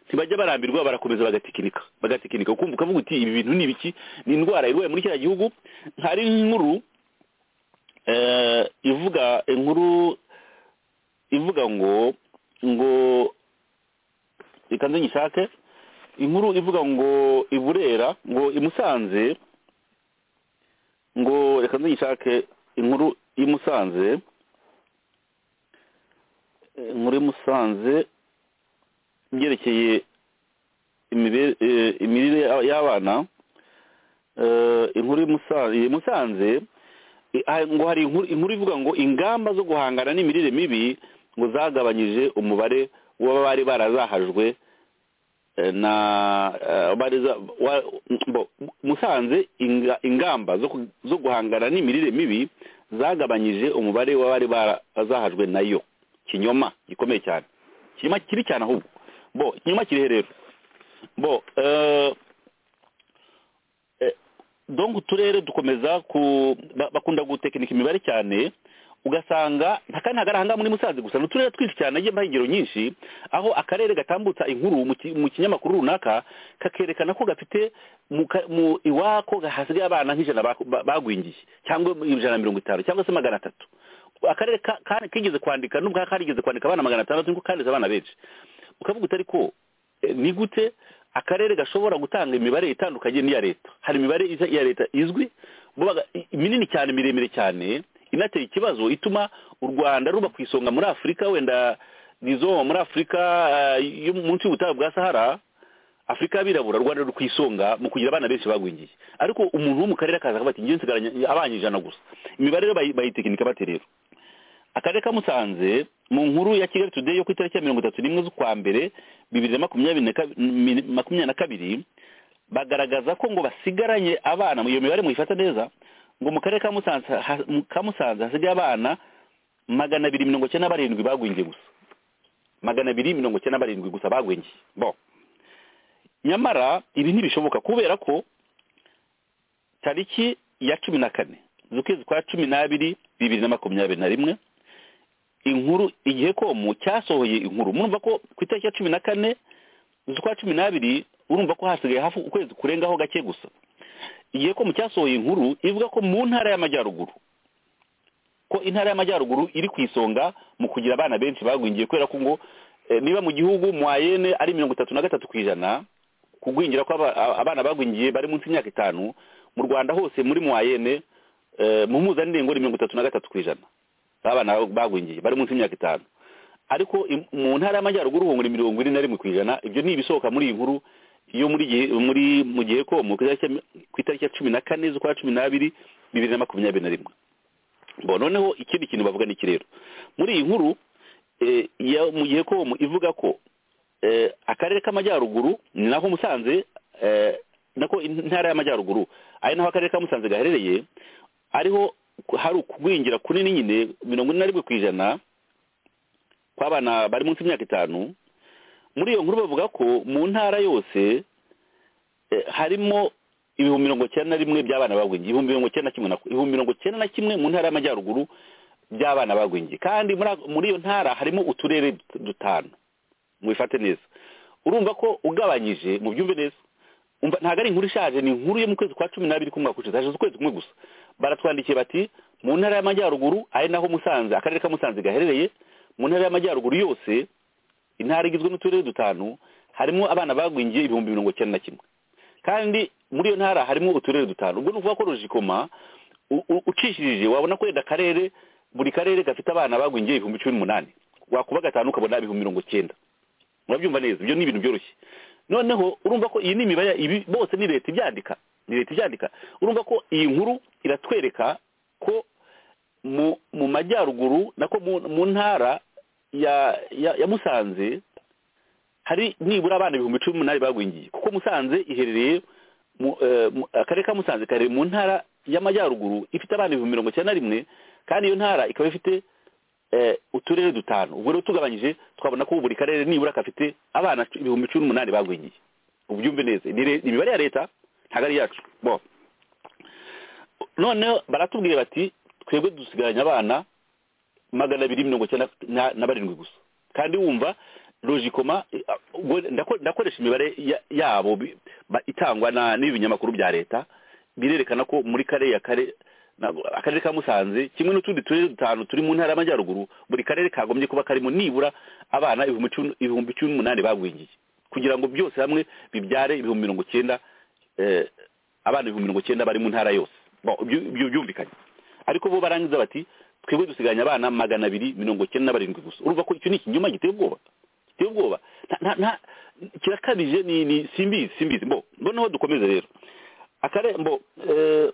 ntibajya barambirwa barakomeza bagatekinika bagatekinika ukumva ukavuga uti ibi bintu ni ibiki ni indwara irwaye muri kiriya gihugu hari inkuru ivuga inkuru ivuga ngo ngo reka nze nyishake inkuru ivuga ngo iburera ngo imusanze ngo reka nze nyishake inkuru imusanze inkuru imusanze ibyerekeye imirire y'abana inkuru imusanze ngo hari inkuru ivuga ngo ingamba zo guhangana n'imirire mibi ngo zagabanyije umubare w'abari barazahajwe na musanze ingamba zo guhangana n'imirire mibi zagabanyije umubare w'abari barazahajwe nayo kinyoma gikomeye cyane kinyoma kiri cyane ahubwo bo kinyoma kiri rero bo dongo uturere dukomeza bakunda gutekinika imibare cyane ugasanga kandi ntagarahanga muri musanze gusa ni uturere twinshi cyane agiye ambaye ingero nyinshi aho akarere gatambutsa inkuru mu ki- mu kinyamakuru runaka kakerekana ko gafite mu ka- mu iwako hasigaye abana nk'ijana bako- ba- bagwingiye cyangwa ijana na mirongo itanu cyangwa se magana atatu akarere ka- ka- kigeze kwandika nubwo karigeze kwandika abana magana atandatu niko kanditse abana benshi ukavuga utari ko eh, ni gute akarere gashobora gutanga imibare itandukanye n'iya leta hari imibare iza- iya leta izwi bo baga- i- minini cyane miremire cyane inateye ikibazo ituma u rwanda ruba ku isonga muri afurika wenda nizo muri afurika eh, yo munsi y'ubutayu bwa sahara afurika y'abirabura u rwanda ruri ku isonga mu kugira abana benshi bagwingiye ariko umuntu wo mu karere akaza akavuga ati ngewe nsigaranye abana ijana gusa imibare rero bayi- bayitekinika bate rero akarere ka musanze mu nkuru ya kigali today yo ku itariki ya mirongo itatu n'imwe z'ukwa mbere bibiri na makumyabiri na kabi- mi- makumyabiri na kabiri bagaragaza ko ngo basigaranye abana iyo mibare muyifata neza ngo mu karere ka musanze ha- mu- ka musanze hasigaye abana magana abiri mirongo icyenda na barindwi bagwingiye gusa magana abiri mirongo icyenda na barindwi gusa bagwingiye bo nyamara ibi ntibishoboka kubera ko tariki ya cumi na kane z'ukwezi kwa cumi n'abiri bibiri na makumyabiri na rimwe inkuru igihe komu cyasohoye inkuru murumva ko ku itariki ya cumi na kane z'ukwa cumi n'abiri urumva ko hasigaye hafi ukwezi kurengaho gake gusa igihe komu cyasohoye inkuru ivuga ko mu ntara y'amajyaruguru ko intara y'amajyaruguru iri ku isonga mu kugira abana benshi bagwingiye kubera ko ngo eh, niba mu gihugu mwayene ari mirongo itatu na gatatu ku ijana kugwingira ko aba- a- abana bagwingiye bari munsi y'imyaka itanu mu rwanda hose muri mwayene eh, mu mpuzandengo ni mirongo itatu na gatatu ku ijana abana bagwingiye bari munsi y'imyaka itanu ariko im- mu ntara y'amajyaruguru ubu muri mirongo ine na rimwe ku ijana ibyo ni ibisohoka muri iyi nkuru yo muri gihe muri mu gihe ko mu itariki ya- ku itariki ya cumi na kane z'ukwa cumi n'abiri bibiri na makumyabiri na rimwe bo noneho ikindi kintu bavuga ni iki rero muri iyi nkuru eh, ya- mu gihe ko mu- ivuga ko eh, akarere k'amajyaruguru ni naho musanze eh, nako intara y'amajyaruguru ari naho akarere ka musanze gaherereye ariho ku- hari ukugwingira kunini nyine mirongo ine na rimwe ku ijana kw'abana bari munsi y'imyaka itanu muri iyo nkuru bavuga ko mu ntara yose eh, harimo ibihumbi mirongo icyenda na rimwe by'abana bagwingiye ibihumbi mirongo icyenda na kimwe na ibihumbi mirongo icyenda na kimwe mu ntara y'amajyaruguru by'abana bagwingiye kandi muri ako- muri iyo ntara harimo uturere dut- dutanu mubifate neza urumva ko ugabanyije mu byumve neza umva ntabwo ari inkuru ishaje ni inkuru yo mu kwezi kwa cumi n'abiri k'umwaka ushize hashize ukwezi kumwe gusa baratwandikiye bati mu ntara y'amajyaruguru ari naho musanze akarere ka musanze gaherereye mu ntara y'amajyaruguru yose intara igizwe n'uturere dutanu harimo abana bagwingiye ibihumbi mirongo icyenda na kimwe kandi muri iyo ntara harimo uturere dutanu ubwo ni ukuvuga ko rujikoma u- u- ucishirije wabona ko wenda akarere buri karere gafite abana bagwingiye ibihumbi cumi n'umunani wakuba gatanu ukabona ibihumbi mirongo icyenda murabyumva neza ibyo ni ibintu byoroshye noneho urumva ko iyi ni imibare ibi bose ni leta ibyandika ni leta ibyandika urumva ko iyi nkuru iratwereka ko mu mu majyaruguru nako mu, mu ntara ya, ya ya musanze hari nibura abana ibihumbi cumi n'umunani bagwingiye kuko musanze iherereye mu, eh, mu- akarere ka musanze kaherereye mu ntara y'amajyaruguru ifite abana ibihumbi mirongo icyenda na rimwe kandi iyo ntara ikaba ifite eh, uturere dutanu ubwo rero tugabanyije twabona ko buri karere nibura gafite abana cu- ibihumbi cumi n'umunani bagwingiye ubyumve neza ni re- ni imibare ya leta ntabwo ari iyacu bo noneho baratubwira bati twebwe dusigaranye abana magana abiri mirongo icyenda na- na barindwi gusa kandi wumva logikoma eh, ah, ubwo ndako- ndakoresha imibare ya- yabo bi- ba- itangwa na n'ibi binyamakuru bya leta birerekana ko muri kariya kare na- akarere ka musanze kimwe n'utundi turere dutanu turi mu ntara y'amajyaruguru buri karere kagombye kuba karimo nibura abana ibihumbi cumi- ibihumbi cumi n'umunani bagwingiye kugira ngo byose hamwe bibyare ibihumbi mirongo icyenda eh, abana ibihumbi mirongo icyenda bari mu ntara yose Bo, ibyo- ibyo byumvikanye ariko bo barangiza bati twebwe dusigaranye abana magana abiri mirongo icyenda na barindwi gusa urumva ko icyo ni ikinyoma giteye ubwoba giteye ubwoba Nta- nta- nta- kirakabije ni ni simbizi simbizi mbo noneho dukomeze rero akarembo eh,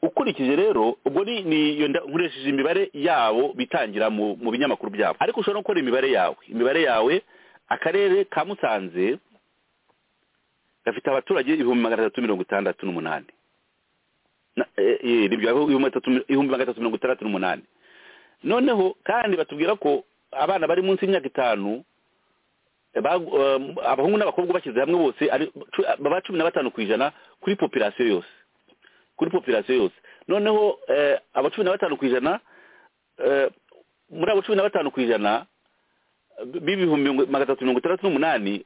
ukurikije rero ubwo ni ni yo nda- nkoresheje imibare yabo bitangira mu mu binyamakuru byabo ariko ushobora no gukora imibare yawe imibare yawe akarere ka musanze gafite abaturage ibihumbi magana atatu mirongo itandatu n'umunani Na- eh, eh, nibyo aho ibihumbi atatu- ibihumbi magana atatu mirongo itandatu n'umunani noneho kandi batubwira ko abana bari munsi y'imyaka itanu eh, bag- eh, abahungu n'abakobwa bashyize hamwe bose ari cu- baba cumi na batanu ku ijana kuri popirasiyo yose kuri popirasiyo yose noneho eh, aba cumi na batanu ku ijana eh, muri abo cumi na batanu ku ijana b'ibihumbi mirongo- magana atatu mirongo itandatu n'umunani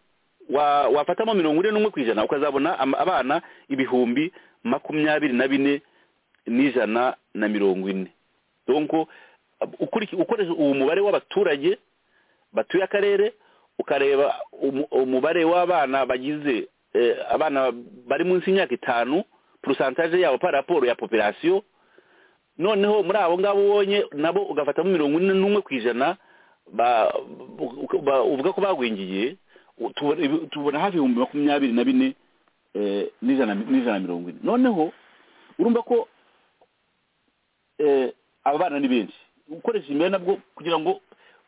wa- wafatamo mirongo ine n'umwe ku ijana ukazabona ama- abana ibihumbi makumyabiri na bine n'ijana na mirongo ine donko ukuri- ukoresha uwo mubare w'abaturage batuye akarere ukareba umu- umubare w'abana bagize eh, abana bari munsi y'imyaka itanu porosantaje yabo par raporo ya popirasiyo noneho muri abo ngabo ubonye nabo ugafatamo mirongo ine n'umwe ku ijana ba- u- ba- uvuga ko bagwingiye u- tubona ibi- tubona hafi ibihumbi makumyabiri na bine eh, n'ijana n'ijana na mirongo ine noneho urumva ko eh, aba bana ni benshi ukoresheje imibare nabwo kugira ngo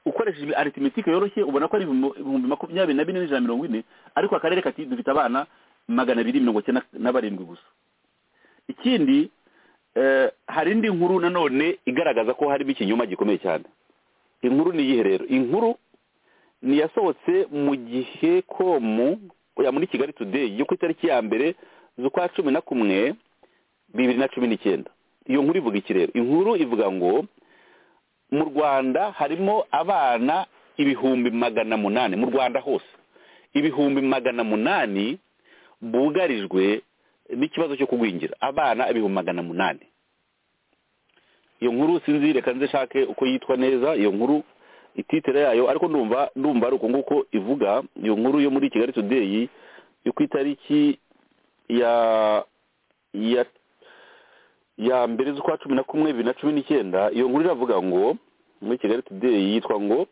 ukoresheje arithmetic yoroshye ubona ko ari ibihumbi ibihumbi makumyabiri na bine n'ijana na mirongo ine ariko akarere kati dufite abana magana abiri mirongo icyenda na barindwi gusa ikindi eh, hari indi nkuru nanone igaragaza ko harimo ikinyoma gikomeye cyane inkuru ni iyihe rero inkuru ni yasohotse mu gihe komu oya, muri kigali today yo ku itariki ya mbere z'ukwa cumi na kumwe bibiri na cumi n'icyenda iyo nkuru ivuga iki rero inkuru ivuga ngo mu rwanda harimo abana ibihumbi magana munani mu rwanda hose ibihumbi magana munani bugarijwe n'ikibazo cyo kugwingira abana ibihumbi magana munani iyo nkuru sinzi reka nzishake uko yitwa neza iyo nkuru ititire yayo ariko ndumva ndumva ari uko nguko ivuga iyo nkuru yo muri kigali today yo ku itariki ya ya ya mbere z'ukwa cumi na kumwe bibiri na cumi n'icyenda iyo nkuru iravuga ngo muri kigali today yitwa ngo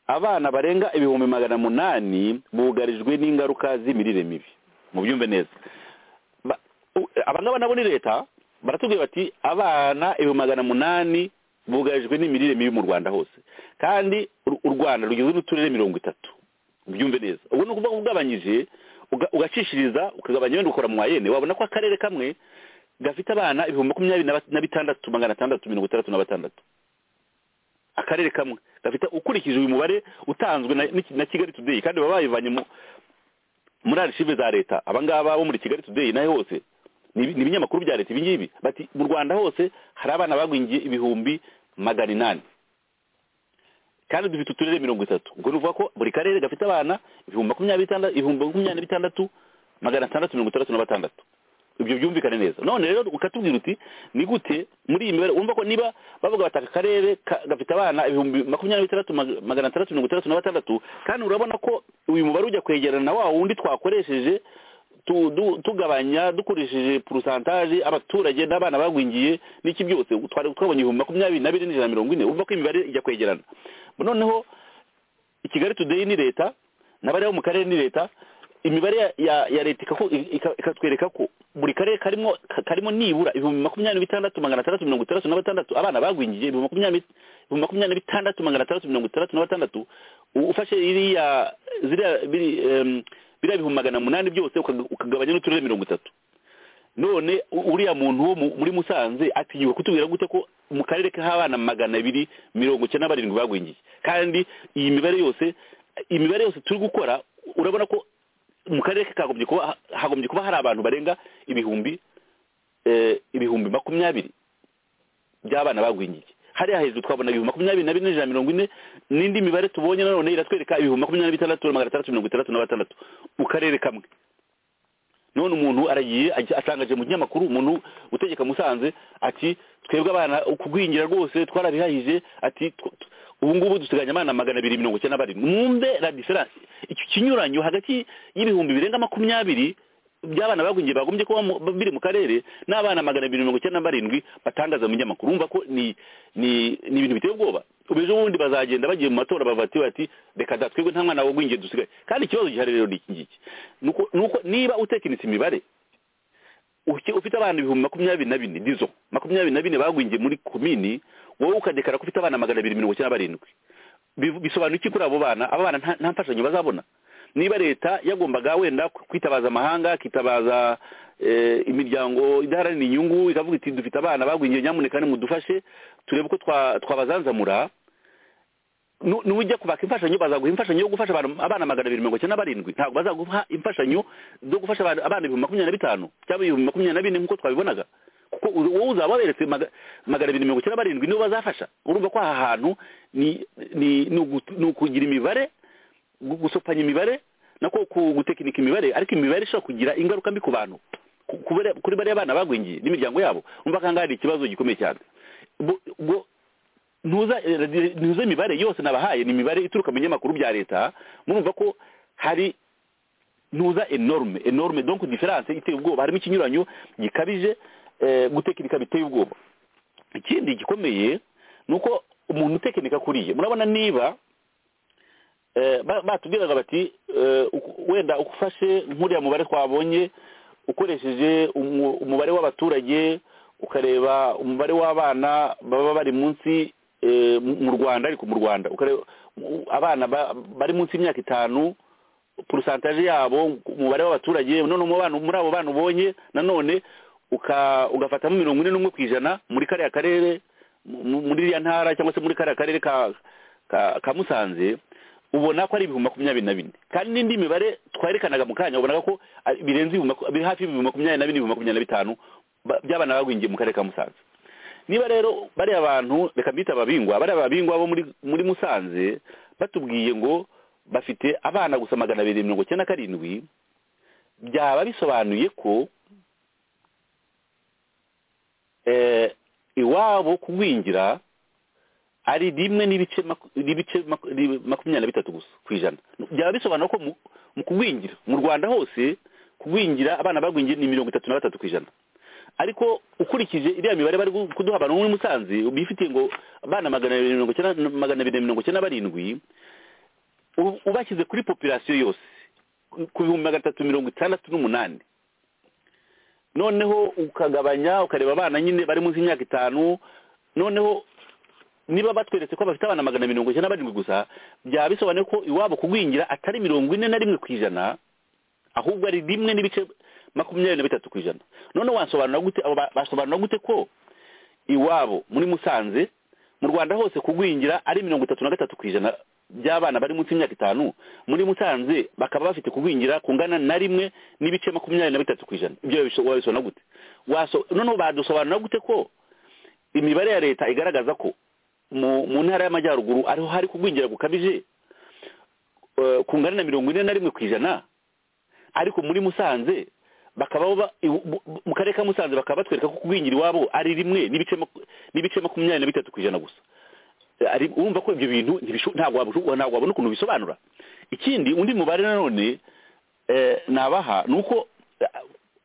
abana barenga ibihumbi magana munani bugarijwe n'ingaruka z'imirire mibi mubyumve neza Ba- u- aba ngaba nabo ni leta baratubwira bati abana ibihumbi magana munani bugarijwe n'imirire mibi mu rwanda hose kandi u u rwanda rugizwe n'uturere mirongo itatu ubyumve neza ubwo ni ukuvuga ngo ugabanyije uga- ugacishiriza ukagabanya wenda ukora mu mayene wabona ko akarere kamwe gafite abana ibihumbi makumyabiri na ba- na bitandatu magana atandatu mirongo itandatu na batandatu akarere kamwe gafite ukurikije uyu mubare utanzwe na, n'iki- na kigali today kandi baba bayivanye mu- muri arishive za leta abangaba bo muri kigali today nayo hose ni ibi- ni ibinyamakuru bya leta ibingibi bati mu rwanda hose hari abana bagwingiye ibihumbi magana inani kandi dufite uturere mirongo itatu ubwo ni ukuvuga ko buri karere gafite abana ibihumbi makumyabiri bitandatu ibihumbi makumyabiri na bitandatu magana atandatu mirongo itandatu na batandatu ibyo byumvikane neza none rero ukatubwira uti ni gute muri iyi mibare urumva ko niba bavuga bati aka karere ka- gafite abana ibihumbi makumyabiri bitandatu mag- magana atandatu mirongo itandatu na batandatu kandi urabona ko uyu mubare ujya kwegerana na wa wundi twakoresheje tu- du- tugabanya dukoresheje porosantaje abaturage n'abana bagwingiye n'iki byose twari twabonye ibihumbi makumyabiri na bine n'ijana na mirongo ine urumva ko imibare ijya kwegerana noneho i kigali today ni leta n'abari bo mu karere ni leta imibare ya- ya ya leta ikako- ika- ikatwereka ko buri karere karimo ka- karimo nibura ibihumbi makumyabiri na bitandatu magana atandatu mirongo itandatu na batandatu abana bagwingiye ibihumbi makumyabiri ibihumbi makumyabiri na bitandatu magana atandatu mirongo itandatu na batandatu U- ufashe iriya ziriya biri, em, biriya bihumbi magana munani byose ukaga- ukagabanya n'uturere mirongo itatu none u- uriya muntu wo mu- muri musanze atinyuka kutubwira gute ko mu karere k'abana magana abiri mirongo icyenda na barindwi bagwingiye kandi iyi mibare yose imibare yose turi gukora urabona ko mu karere ke kagombye kuba hagombye kuba hari abantu barenga ibihumbi eh, ibihumbi makumyabiri by'abana bagwingiye hariya hejuru twabona ibihumbi makumyabiri na bine n'ijana na mirongo ine n'indi mibare tubonye nanone iratwereka ibihumbi makumyabiri na bitandatu magana atandatu mirongo itandatu na batandatu mu karere kamwe none umuntu aragiye ajya- atangaje mu kinyamakuru umuntu utegeka musanze ati twebwe abana kugwingira rwose twarabihahije ati tw- tw- ubu ngubu dusigaranye abana magana abiri mirongo icyenda na barindwi mwumve la diferanse icyo kinyuranyo hagati y'ibihumbi birenga makumyabiri by'abana bagwingiye bagombye kuba mu- biri mu karere n'abana magana abiri mirongo icyenda na barindwi batangaza mu binyamakuru urumva ko ni ni ni ibintu biteye ubwoba ubu ejo bundi bazagenda bagiye mu matora bavati bati reka da twebwe nta mwana wagwingiye dusigaye kandi ikibazo gihari rero ni iki ngiki Ni uko- ni uko niba utekinitse imibare uke- ufite abana ibihumbi makumyabiri na bine dizo makumyabiri na bine bagwingiye muri komini wowe ukadekara ko ufite abana magana abiri mirongo icyenda na barindwi Bivu- bisobanura iki kuri abo bana aba bana nta- nta mfashanyo bazabona niba leta yagombaga wenda kwitabaza amahanga ikitabaza eh, imiryango idaharanira inyungu ikavuga iti dufite abana bagwingiye nyamuneka nimudufashe turebe uko twa- twabazanzamura nu- nujya kubaka imfashanyo bazaguha imfashanyo yo gufasha abantu- abana magana abiri mirongo icyenda na barindwi ntabwo bazaguha imfashanyo zo gufasha abantu- abana ibihumbi makumyabiri na bitanu cyangwa ibihumbi makumyabiri na bine nk'uko twabibonaga kuko uzi- wowe uzaba waberetse maga- magana abiri mirongo icyenda na barindwi nibo bazafasha urumva ko aha hantu ni ni- ni ugu- ni ukugira imibare gu- gusopanya imibare nako ku- gutekinika imibare ariko imibare ishobora kugira ingaruka mbi ku bantu ku- ku bare- kuri bariya bana bagwingiye n'imiryango yabo umva ko hari ikibazo gikomeye cyane Bo- bo- ntuza eh, ntuze imibare yose nabahaye ni imibare ituruka mu binyamakuru bya leta murumva ko hari ntuza enorme enorme donc diferanse iteye ubwoba harimo ikinyuranyo gikabije eh, gutekinika biteye ubwoba ikindi gikomeye ni uko umuntu utekinika kuriye murabona niba eh, ba- batubwiraga bati eh, uku- wenda ufashe nk'uriya mubare twabonye ukoresheje umu- umubare w'abaturage ukareba umubare w'abana baba bari munsi eh, mu mu rwanda ariko mu rwanda ukareba u- abana ba- bari munsi y'imyaka itanu porosantaje yabo umubare w'abaturage none mu bana muri abo bana ubonye nanone uka- ugafatamo mirongo ine n'umwe ku ijana muri kariya karere mu- muri iriya ntara cyangwa se muri kariya karere ka ka- ka musanze ubona ko ari ibihumbi makumyabiri na bine kandi n'indi mibare twerekanaga mu kanya ubonaga ko ari- birenze ibihumbi maku- biri hafi y'ibihumbi makumyabiri na bine ibihumbi makumyabiri na bitanu ba- by'abana bagwingiye mu karere ka musanze niba rero bariya bantu reka mbita ababingwa bariya babingwa bo muri muri musanze batubwiye ngo bafite abana gusa magana abiri mirongo icyenda na karindwi byaba bisobanuye ko eh, iwabo kugwingira ari rimwe n'ibice maku- n'ibice maku- ni- makumyabiri na bitatu gusa ku ijana byaba bisobanura ko mu- mu kugwingira mu rwanda hose kugwingira abana bagwingiye ni mirongo itatu na batatu ku ijana ariko ukurikije iriya mibare bari gu- kuduha abantu muri musanze bifitiye ngo abana magana abiri mirongo icyenda na- magana abiri na mirongo icyenda na barindwi u- ubashyize kuri populasiyo yose ku- ku bihumbi magana atatu mirongo itandatu n'umunani noneho ukagabanya ukareba abana nyine bari munsi y'imyaka itanu noneho niba batweretse ko bafite abana magana mirongo icyenda na barindwi gusa byaba bisobanuye ko iwabo kugwingira atari mirongo ine na rimwe ku ijana ahubwo ari rimwe n'ibice makumyabiri na bitatu ku ijana noneho wasobanura gute abo ba- basobanura gute ko iwabo muri musanze mu rwanda hose kugwingira ari mirongo itatu na gatatu ku ijana by'abana bari munsi y'imyaka itanu muri musanze bakaba bafite kugwingira kungana na rimwe n'ibice makumyabiri na bitatu ku ijana ibyo wabiso- wabisobanura gute Waso- noneho badusobanura gute ko imibare ya leta igaragaza ko mu mu ntara y'amajyaruguru ariho hari kugwingira gukabije eh, kungana na mirongo ine na rimwe ku ijana ariko muri musanze bakaba bo ba- iw- bu- bu- mu karere ka musanze bakaba batwereka ko kugwingira iwabo ari rimwe n'ibice maku- n'ibice makumyabiri na bitatu ku ijana gusa Eh, ari urumva ko ibyo bintu ntibisho- ntabwo wabisho- ntabwo wabona ukuntu bisobanura ikindi undi mubare nanone eh, nabaha ni uko eh,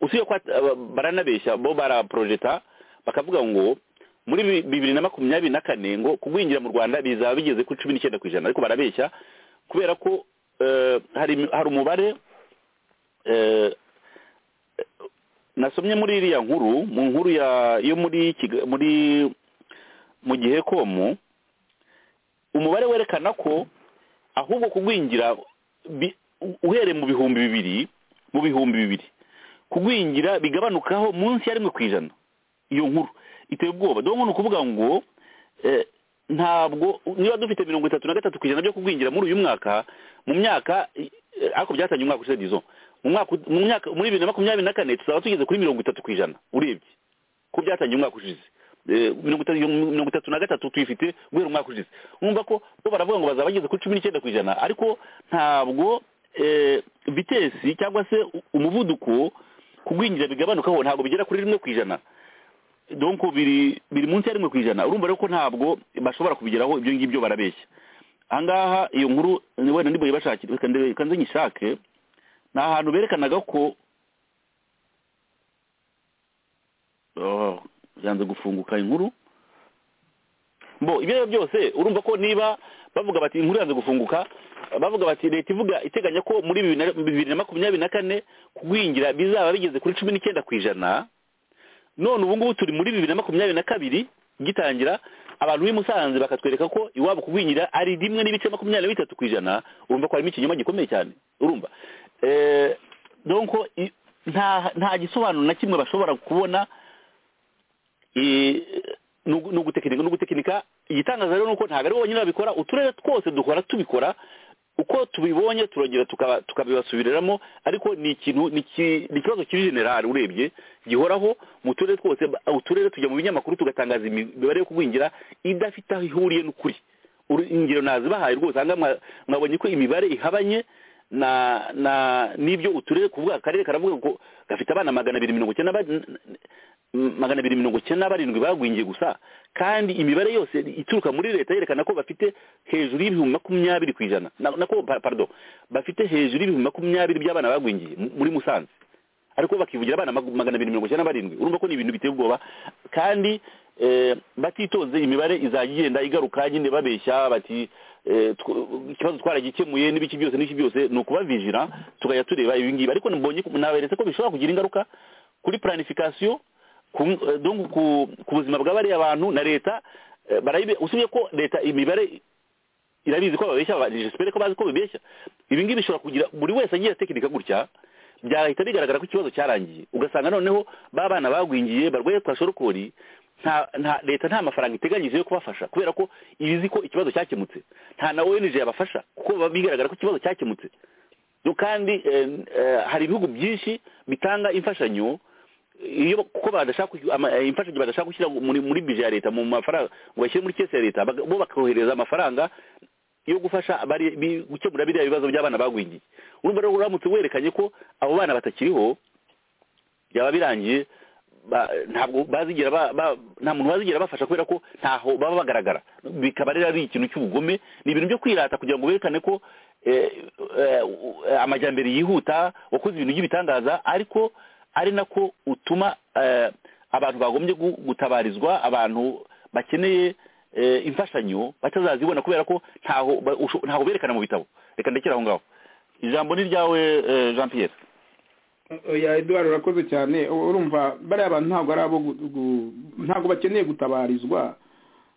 usibye ko at- aba- baranabeshya bo baraporojeta bakavuga ngo muri bi- bibiri na makumyabiri na kane ngo kugwingira mu rwanda bizaba bigeze kuri cumi n'icyenda ku ijana ariko barabeshya kubera ko eh, hari imi- hari umubare eh, nasomye muri iriya nkuru mu nkuru ya yo muri Kiga- muri mu gihe komu umubare werekana ko ahubwo kugwingira bi- u- uhereye mu bihumbi bibiri mu bihumbi bibiri kugwingira bigabanukaho munsi ya rimwe ku ijana iyo nkuru iteye ubwoba dore ni ukuvuga ngo eh, ntabwo niba dufite mirongo itatu na gatatu ku ijana byo kugwingira muri uyu mwaka mu myaka eh, ariko byatangiye umwaka ushize dizo mu mwaka mu myaka muri bibiri na makumyabiri na kane tuzaba tugeze kuri mirongo itatu ku ijana urebye ko byatangiye umwaka ushize Eh, mirongo itatu mirongo itatu na gatatu tuyifite guhera umwaka ushize urumva ko bo baravuga ngo bazaba bageze kuri cumi n'icyenda ku ijana ariko ntabwo eh, vitesi cyangwa se u- umuvuduko kugwingira bigabanukaho ntabwo bigera kuri rimwe ku ijana donc biri biri munsi ya rimwe ku ijana urumva rero ko ntabwo bashobora kubigeraho ibyo ngibyo barabeshya ahangaha iyo nkuru ni wenda ndibuye bashakira reka ndebe- reka nze nyishake ni ahantu berekanaga ko Oh, byanze gufunguka inkuru bo ibyo ari byo byose urumva ko niba bavuga bati inkuru yanze gufunguka bavuga bati leta ivuga iteganya ko muri bibiri na- bibiri na makumyabiri na kane kugwingira bizaba bigeze kuri cumi n'icyenda ku ijana none ubu ngubu turi muri bibiri na makumyabiri na kabiri gitangira abantu b'i Musanze bakatwereka ko iwabo kugwingira ari rimwe n'ibice makumyabiri na bitatu ku ijana urumva ko harimo ikinyoma gikomeye cyane urumva eh donc i- nta nta gisobanuro na kimwe bashobora kubona eh, ni ugu- ni ugutekinika ni ugutekinika igitangaza rero ni uko ntabwo ari bo bonyine babikora uturere twose duhora tubikora uko tubibonye turagera tuka- tukabibasubiriramo ariko ni ikintu ni iki- ni ikibazo kiri generali urebye gihoraho mu turere twose ba- uturere tujya mu binyamakuru tugatangaza imibare yo kugwingira idafite aho ihuriye n'ukuri Uru- ingero nazibahaye rwose aha ngaha mwa- mwabonye ko imibare ihabanye na na n'ibyo uturere kuvuga akarere karavuga ngo gafite abana magana abiri mirongo icyenda ba- m- magana abiri mirongo icyenda na barindwi bagwingiye gusa kandi imibare yose ituruka muri leta yerekana ko bafite hejuru y'ibihumbi makumyabiri ku ijana na- nako pa- pardon bafite hejuru y'ibihumbi makumyabiri by'abana bagwingiye mu- muri musanze ariko bakivugira abana magu- magana abiri mirongo icyenda na barindwi urumva ko ni ibintu biteye ubwoba kandi eh, batitonze imibare izajya igenda igaruka nyine babeshya bati eh, tw- ikibazo twaragikemuye n'ibiki byose n'ibiki byose ni ukubavijira tukajya tureba ibi ngibi ariko mbonye ko- naberetse ko bishobora kugira ingaruka kuri planification ku, eh, donc ku, ku buzima bwa bariya bantu na leta eh, barayibe usibye ko leta imibare irabizi ko babeshya aba- j'espère ko bazi ko babeshya ibi ngibi bishobora kugira buri wese agiye atekinika gutya byahita bigaragara ko ikibazo cyarangiye ugasanga noneho ba bana bagwingiye barwaye kwa shorokori nta nta leta nta mafaranga iteganyije yo kubafasha kubera ko ibizi ko ikibazo cyakemutse nta na ONG yabafasha kuko biba bigaragara ko ikibazo cyakemutse no kandi eh, eh, hari ibihugu byinshi bitanga imfashanyo iyo kuko badashaka kuki- ama- eh, imfashanyo badashaka gushyira muri muri bije ya leta mu mafaranga ngo bashyire muri kese ya leta baga- bo bakohereza amafaranga yo gufasha bari bi- gukemura biriya bibazo by'abana bagwingiye urumva rero uramutse werekanye ko abo bana batakiriho byaba birangiye ba- ntabwo bazigera ba- ba- nta muntu wazigera bafasha kubera ko ntaho baba bagaragara bikaba rero ari ikintu cy'ubugome ni ibintu byo kwirata kugira ngo berekane ko eh, eh, eh, amajyambere yihuta wakoze ibintu by'ibitangaza ariko ari nako utuma eh, abantu bagombye gu- gutabarizwa abantu bakeneye eh, imfashanyo batazazibona kubera ko ntaho ba- usho- ntaho berekana mu bitabo reka ndekere aho ngaho ijambo ni ryawe eh, jean pierre oya eduard urakoze cyane U- urumva bariya bantu ntabwo ari abo gu- gu- ntabwo bakeneye gutabarizwa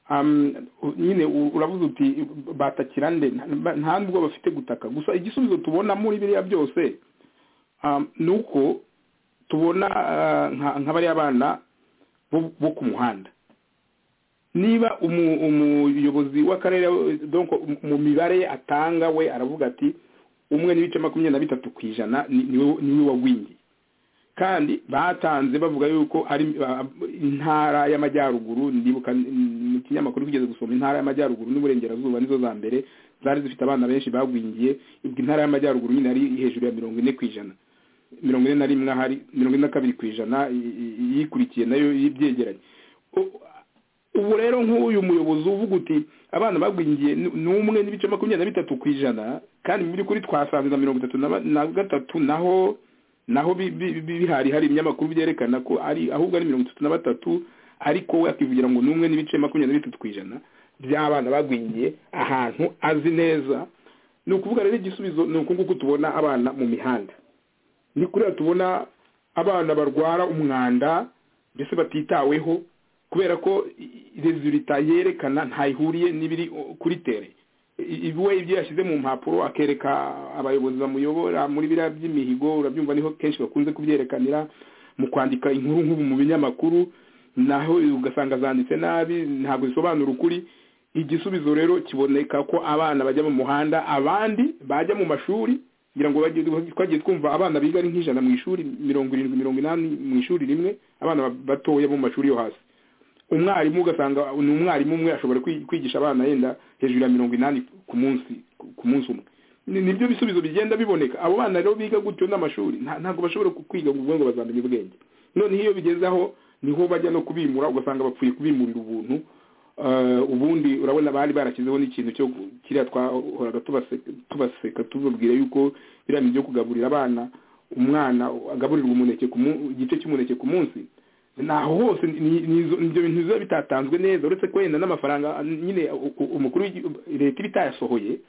Um, u- nyine u- uravuze uti batakira nde Nta- nta nubwo bafite gutaka gusa igisubizo tubona muri biriya byose um, ni uko tubona ah, nka- nka bariya bana bo- bo ku muhanda niba umu- umuyobozi w'akarere donc mu mibare ye atanga we aravuga ati umwe n'ibice makumyabiri na bitatu ku ijana ni- niwe niwe wagwingiye kandi batanze bavuga yuko ari ba- intara y'amajyaruguru ndibuka mm, mu kinyamakuru kigeze gusoma intara y'amajyaruguru n'uburengerazuba nizo za mbere zari zifite abana benshi bagwingiye ubwo intara y'amajyaruguru nyine yari hejuru ya mirongo ine ku ijana mirongo ine na rimwe ahari mirongo ine na kabiri ku ijana i- i- iyikurikiye nayo byegeranye ubu rero nk'uyu muyobozi uvuga uti abana bagwingiye ni- ni umwe n'ibice makumyabiri na bitatu ku ijana kandi mu by'ukuri twasanze na mirongo itatu na ba- na gatatu naho naho bi- bi- bi- bihari hari ibinyamakuru byerekana ko ari ahubwo ari mirongo itatu na batatu ariko we akivugira ngo ni umwe n'ibice makumyabiri na bitatu ku ijana by'abana bagwingiye ahantu azi neza ni ukuvuga rero igisubizo ni uku nguku tubona abana mu mihanda ni kuriya tubona abana barwara umwanda mbese batitaweho kubera ko resulita yerekana ntayihuriye n'ibiri o- kuri tere I- i- we ibyo yashyize mu mpapuro akereka abayobozi bamuyobora muri biriya by'imihigo urabyumva niho kenshi bakunze kubyerekanira mu kwandika inkuru nk'ubu mu binyamakuru naho ugasanga zanditse nabi ntabwo zisobanura ukuri igisubizo rero kiboneka ko abana bajya mu muhanda abandi bajya mu mashuri kugira ngo bajye- twagiye twumva abana biga ari nk'ijana mu ishuri mirongo irindwi mirongo inani mu ishuri rimwe abana batoya bo mu mashuri yo hasi umwarimu ugasanga ni umwarimu umwe ashobora kwi- kwigisha abana yenda hejuru ya mirongo inani ku munsi ku munsi umwe Ni- nibyo bisubizo bigenda biboneka abo bana rero biga gutyo n'amashuri nta- ntabwo bashobora ku- kwiga ngo ubwo ngo bazamenye ubwenge noneho iyo bigeze aho niho bajya no kubimura ugasanga bapfuye kubimurira ubuntu Eh, ubundi urabona bari barashyizeho n'ikintu cyo gu- kiriya twahoraga tubase- tubaseka tubabwira yuko biriya bintu byo kugaburira abana umwana agaburirwa umuneke ku mu- igice cy'umuneke ku munsi naho hose ni- ni- izo- ibyo bintu biba bitatanzwe neza uretse ko wenda n'amafaranga nyine u- u- umukuru w'igi- leta iba itayasohoye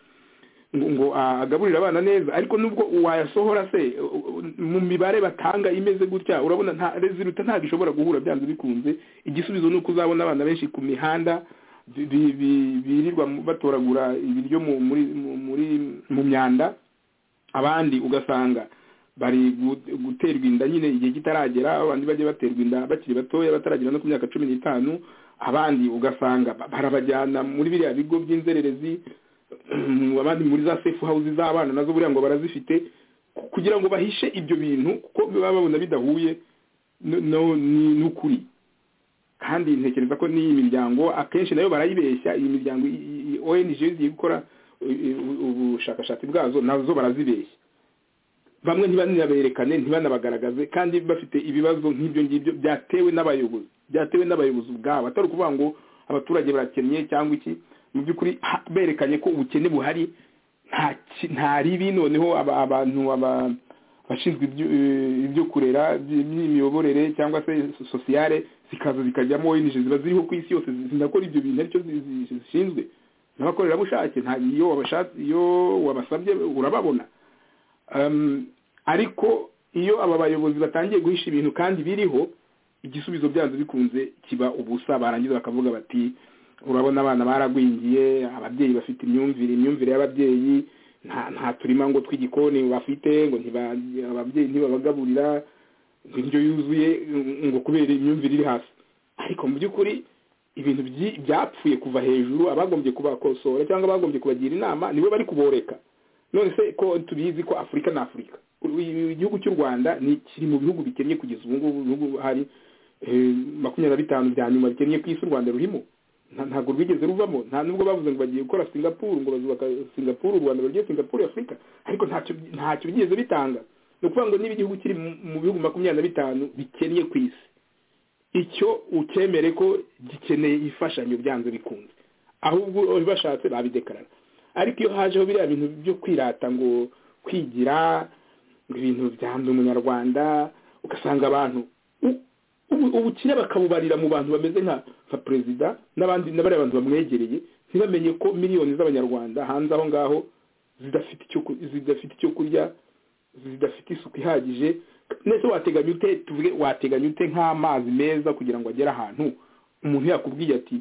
ngo ngo a- agaburire abana neza ariko nubwo wayasohora se u- u- mu mibare batanga imeze gutya urabona nta resulta ntabwo ishobora guhura byanze bikunze igisubizo ni uko uzabona abana benshi ku mihanda bi- bi- bi- birirwa mu- batoragura ibiryo mu- muri mu- muri mu myanda abandi ugasanga bari gu- guterwa inda nyine igihe kitaragera abandi bajya baterwa inda bakiri batoya bataragera no ku myaka cumi n'itanu abandi ugasanga ba- barabajyana muri biriya bigo by'inzererezi abandi muri za sefu hawuzi z'abana nazo buriya ngo barazifite kugira ngo bahishe ibyo bintu kuko baba babona bidahuye n'ukuri kandi ntekereza ko n'iyi miryango akenshi nayo barayibeshya iyi miryango ong zigiye gukora ubushakashatsi bwazo nazo barazibeshya bamwe ntibanaberekane ntibanabagaragaze kandi bafite ibibazo nk'ibyo ngibyo byatewe n'abayobozi byatewe n'abayobozi ubwabo atari ukuvuga ngo abaturage barakennye cyangwa iki mu by'ukuri berekanye ko ubukene buhari nta ribi noneho abantu bashinzwe ibyo kurera by'imiyoborere cyangwa se sosiyale zikaza zikajyamo inije ziba ziriho ku isi yose zinakora ibyo bintu aricyo zishinzwe n'abakorerabushake iyo wabasabye urababona ariko iyo aba bayobozi batangiye guhisha ibintu kandi biriho igisubizo byanze bikunze kiba ubusa barangiza bakavuga bati urabona abana baragwingiye ababyeyi bafite imyumvire imyumvire y'ababyeyi nta turima ngo tw'igikoni bafite ngo ababyeyi ntibabagaburira indyo yuzuye ngo kubera imyumvire iri hasi ariko mu by'ukuri ibintu byapfuye kuva hejuru abagombye kubakosora cyangwa abagombye kubagira inama nibo bari kuboreka none se ko tubizi ko afurika ni afurika igihugu cy'u rwanda ni kiri mu bihugu bikennye kugeza ubu ngubu bihugu hari makumyabiri na bitanu bya nyuma bikennye ku isi u rwanda rurimo ntabwo rwigeze ruvamo nta nubwo bavuze ngo bagiye gukora singapuru ngo bazubaka singapuru u rwanda bagiye singapuru afurika ariko ntacyo bigeze bitanga ni ukuvuga ngo niba igihugu kiri mu bihugu makumyabiri na bitanu bikennye ku isi icyo ukemere ko gikeneye imfashanyo byanze bikunze ahubwo bashatse babidekarara ariko iyo hajeho biriya bintu byo kwirata ngo kwigira ibintu byanda umunyarwanda ugasanga abantu ubukire bakabubarira mu bantu bameze nka perezida n'abandi n'abariya bantu bamwegereye ntibamenye ko miliyoni z'abanyarwanda hanze aho ngaho zidafite icyo kurya zidafite isuku ihagije ndetse wateganya ute tuvuge wateganya ute nk'amazi meza kugira ngo agere ahantu umuntu yakubwiye ati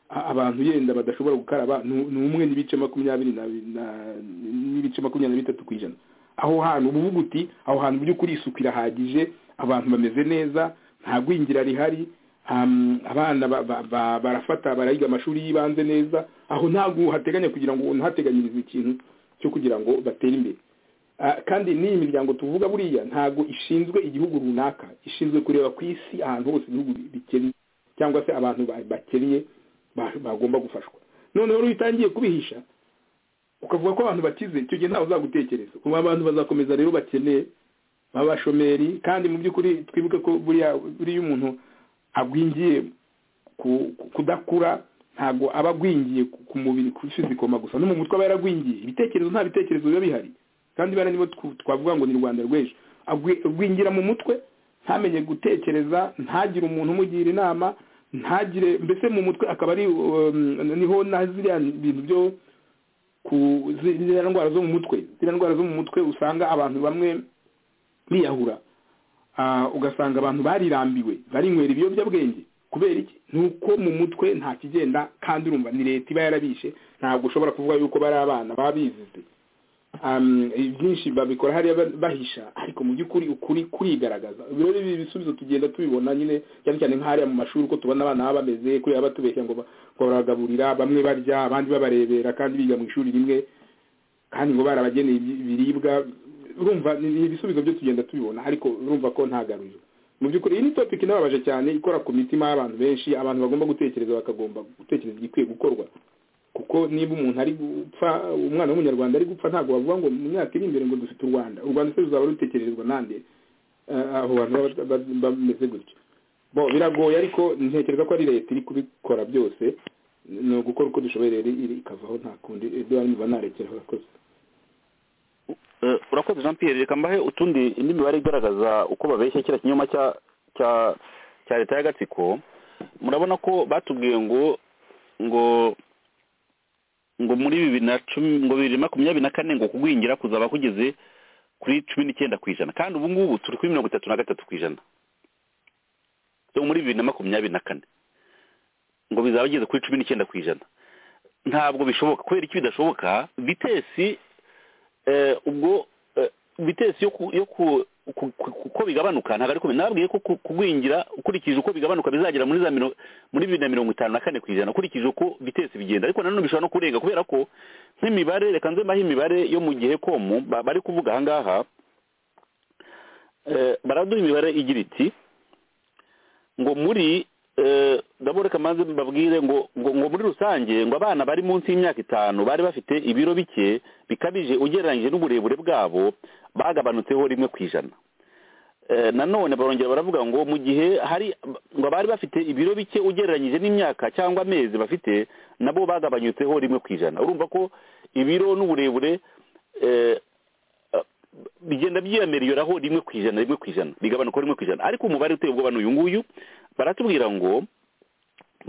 abantu yenda badashobora gukaraba ni umwe n'ibice makumyabiri n'ibice makumyabiri na bitatu ku ijana aho hantu ubuvuguti aho hantu mu by'ukuri isuku irahagije abantu bameze neza nta gwingira rihari abana barafata barayiga amashuri y'ibanze neza aho ntabwo hateganya kugira ngo ntateganyirize ikintu cyo kugira ngo batere imbere kandi n'iyi miryango tuvuga buriya ntabwo ishinzwe igihugu runaka ishinzwe kureba ku isi ahantu hose ibihugu bikennye cyangwa se abantu bakennye bagomba gufashwa noneho rero utangiye kubihisha ukavuga ko abantu bakize icyo gihe ntawe uzagutekereza kuba abantu bazakomeza rero bakeneye abashomeri kandi mu by'ukuri twibuke ko buriya buriya umuntu agwingiye kudakura ntabwo aba agwingiye ku mubiri ku fizikoma gusa no mu mutwe aba yaragwingiye ibitekerezo nta bitekerezo biba bihari kandi bariya nibo twavuga ngo ni rwanda rw'ejo agwingira mu mutwe ntamenye gutekereza ntagire umuntu umugira inama ntagire mbese mu mutwe akaba ari niho na ziriya bintu byo ku ziriya ndwara zo mu mutwe ziriya ndwara zo mu mutwe usanga abantu bamwe biyahura ugasanga abantu barirambiwe barinywera ibiyobyabwenge kubera iki ni uko mu mutwe nta kigenda kandi urumva ni leta iba yarabishe ntabwo ushobora kuvuga yuko bari abana babizize byinshi babikora hariya bahisha ariko mu by'ukuri ukuri kurigaragaza ibi bisubizo tugenda tubibona nyine cyane cyane nk'ahariya mu mashuri uko tubona abana baba bameze kuriya batubeshya ngo baragaburira bamwe barya abandi babarebera kandi biga mu ishuri rimwe kandi ngo barabageneye ibiribwa urumva ni ibisubizo byo tugenda tubibona ariko urumva ko nta garuriro mu by'ukuri iyi ni topiki inababaje cyane ikora ku mitima y'abantu benshi abantu bagomba gutekereza bakagomba gutekereza igikwiye gukorwa kuko niba umuntu ari gupfa umwana w'umunyarwanda ari gupfa ntabwo bavuga ngo mu myaka iri imbere ngo dufite u rwanda u rwanda se ruzaba rutekerezwa nande aho bantu bameze gutyo bo biragoye ariko ntekereza ko ari leta iri kubikora byose ni ugukora uko dushoboye rero ikavaho nta kundi eduwari niba narekera abakozi urakoze jean pierre reka mbahe utundi indi mibare igaragaza uko babeshya kiriya kinyoma cya cya leta y'agatsiko murabona ko batubwiye ngo ngo ngo muri bibiri na cumi ngo bibiri makumyabiri na kane ngo kugwingira kuzaba kugeze kuri cumi n'icyenda ku ijana kandi ubu ngubu turi kuri mirongo itatu na gatatu ku ijana muri bibiri na makumyabiri na kane ngo bizaba bigeze kuri cumi n'icyenda ku ijana ntabwo bishoboka kubera iki bidashoboka vitesi ubwo vitesi ku- ku- uko bigabanuka ntabwo ari kumenya nababwiye ko ku- kugwingira ukurikije uko bigabanuka bizagera muri za miro- muri bibiri na mirongo itanu na kane ku ijana ukurikije uko bitetse bigenda ariko nanone bishobora no kurenga kubera ko nk'imibare reka nze mbahe imibare yo mu gihe komu ba- bari kuvuga aha ngaha eh, baraduha imibare igira iti ngo muri eh, ndabona reka maze mbabwire ngo ngo ngo muri rusange ngo abana bari munsi y'imyaka itanu bari bafite ibiro bike bikabije ugereranyije n'uburebure bwabo bagabanutseho rimwe ku ijana Eh, nanone barongera baravuga ngo mu gihe hari ngo abari bafite ibiro bike ugereranyije n'imyaka cyangwa amezi bafite nabo bagabanyutseho rimwe ku ijana urumva ko ibiro n'uburebure eh, bigenda byiyamiriyoraho rimwe ku ijana rimwe ku ijana bigabanuka rimwe ku ijana ariko umubare uteye ubwoba ni uyu nguyu baratubwira ngo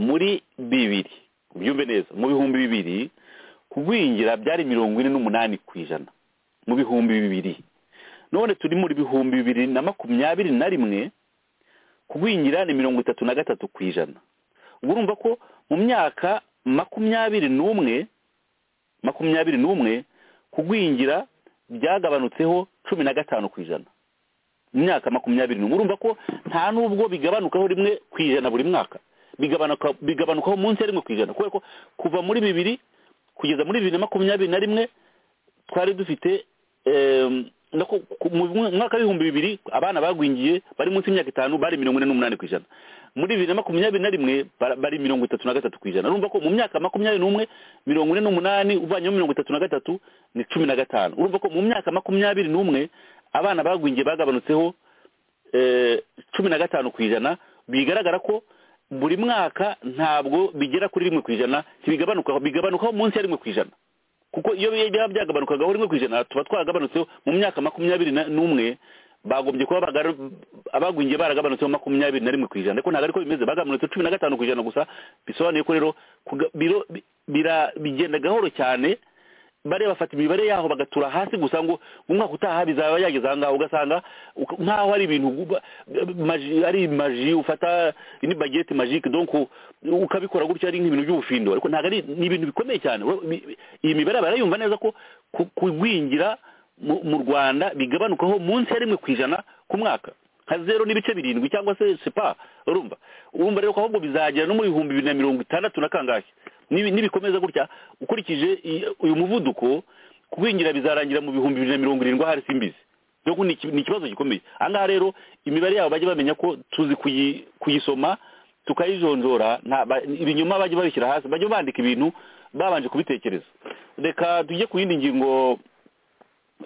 muri bibiri byumve neza mu bihumbi bibiri kugwingira byari mirongo ine n'umunani ku ijana mu bihumbi bibiri none turi muri bihumbi bibiri na makumyabiri na rimwe kugwingira ni mirongo itatu na gatatu ku ijana ubwo urumva ko mu myaka makumyabiri n'umwe makumyabiri n'umwe kugwingira byagabanutseho cumi na gatanu ku ijana mu myaka makumyabiri n'umwe urumva ko nta n'ubwo bigabanukaho rimwe ku ijana buri mwaka bigabanuka bigabanukaho munsi ya rimwe ku ijana kubera ko kuva muri bibiri kugeza muri bibiri na makumyabiri na rimwe twari dufite em, no ku- ku- mu mwaka w'ibihumbi bibiri abana bagwingiye bari munsi y'imyaka itanu bari mirongo ine n'umunani ku ijana muri bibiri na makumyabiri na rimwe bara- bari mirongo itatu na gatatu ku ijana urumva ko mu myaka makumyabiri n'umwe mirongo ine n'umunani uvanyeho mirongo itatu na gatatu ni cumi na gatanu urumva ko mu myaka makumyabiri n'umwe abana bagwingiye bagabanutseho eh, cumi na gatanu ku ijana bigaragara ko buri mwaka ntabwo bigera kuri rimwe ku ijana ntibigabanukaho bigabanukaho munsi ya rimwe ku ijana kuko iyo byaba byagabanukagaho rimwe ku ijana tuba twagabanutseho mu myaka makumyabiri na- n'umwe bagombye kuba bagara- abagwingiye baragabanutseho makumyabiri na rimwe ku ijana ariko ntabwo ariko bimeze bagabanutse cumi na gatanu ku ijana gusa bisobanuye ko rero kuga- biro- bi- bira- bigenda gahoro cyane bariya bafata imibare yaho bagatura hasi gusa ngo umwaka utaha bizaba yageze ahangaha ugasanga uka- nkaho ari ibintu uba- maji- ari maji ufata ni bagete magique donc u- ukabikora gutya ari nk'ibintu by'ubufindo ariko ntabwo ari ni ibintu bikomeye cyane Ura- bi- bi- iyi mibare barayumva neza ko ku- kugwingira mu mu rwanda bigabanukaho munsi ya rimwe ku ijana ku mwaka nka zero n'ibice birindwi cyangwa se sepa urumva urumva rero ko ahubwo bizagera no mu bihumbi bibiri na mirongo itandatu na kangahe Nibi- nibikomeza gutya ukurikije i- uyu muvuduko kugwingira bizarangira mu bihumbi bibiri na mirongo irindwi ahari simbizi rero ko ni iki- ni ikibazo gikomeye aha ngaha rero imibare yabo bajya bamenya ko tuzi kuyi- kuyisoma tukayijonjora nta- ba- ibinyoma bajya babishyira hasi bajya bandika ibintu babanje kubitekereza reka tujye ku yindi ngingo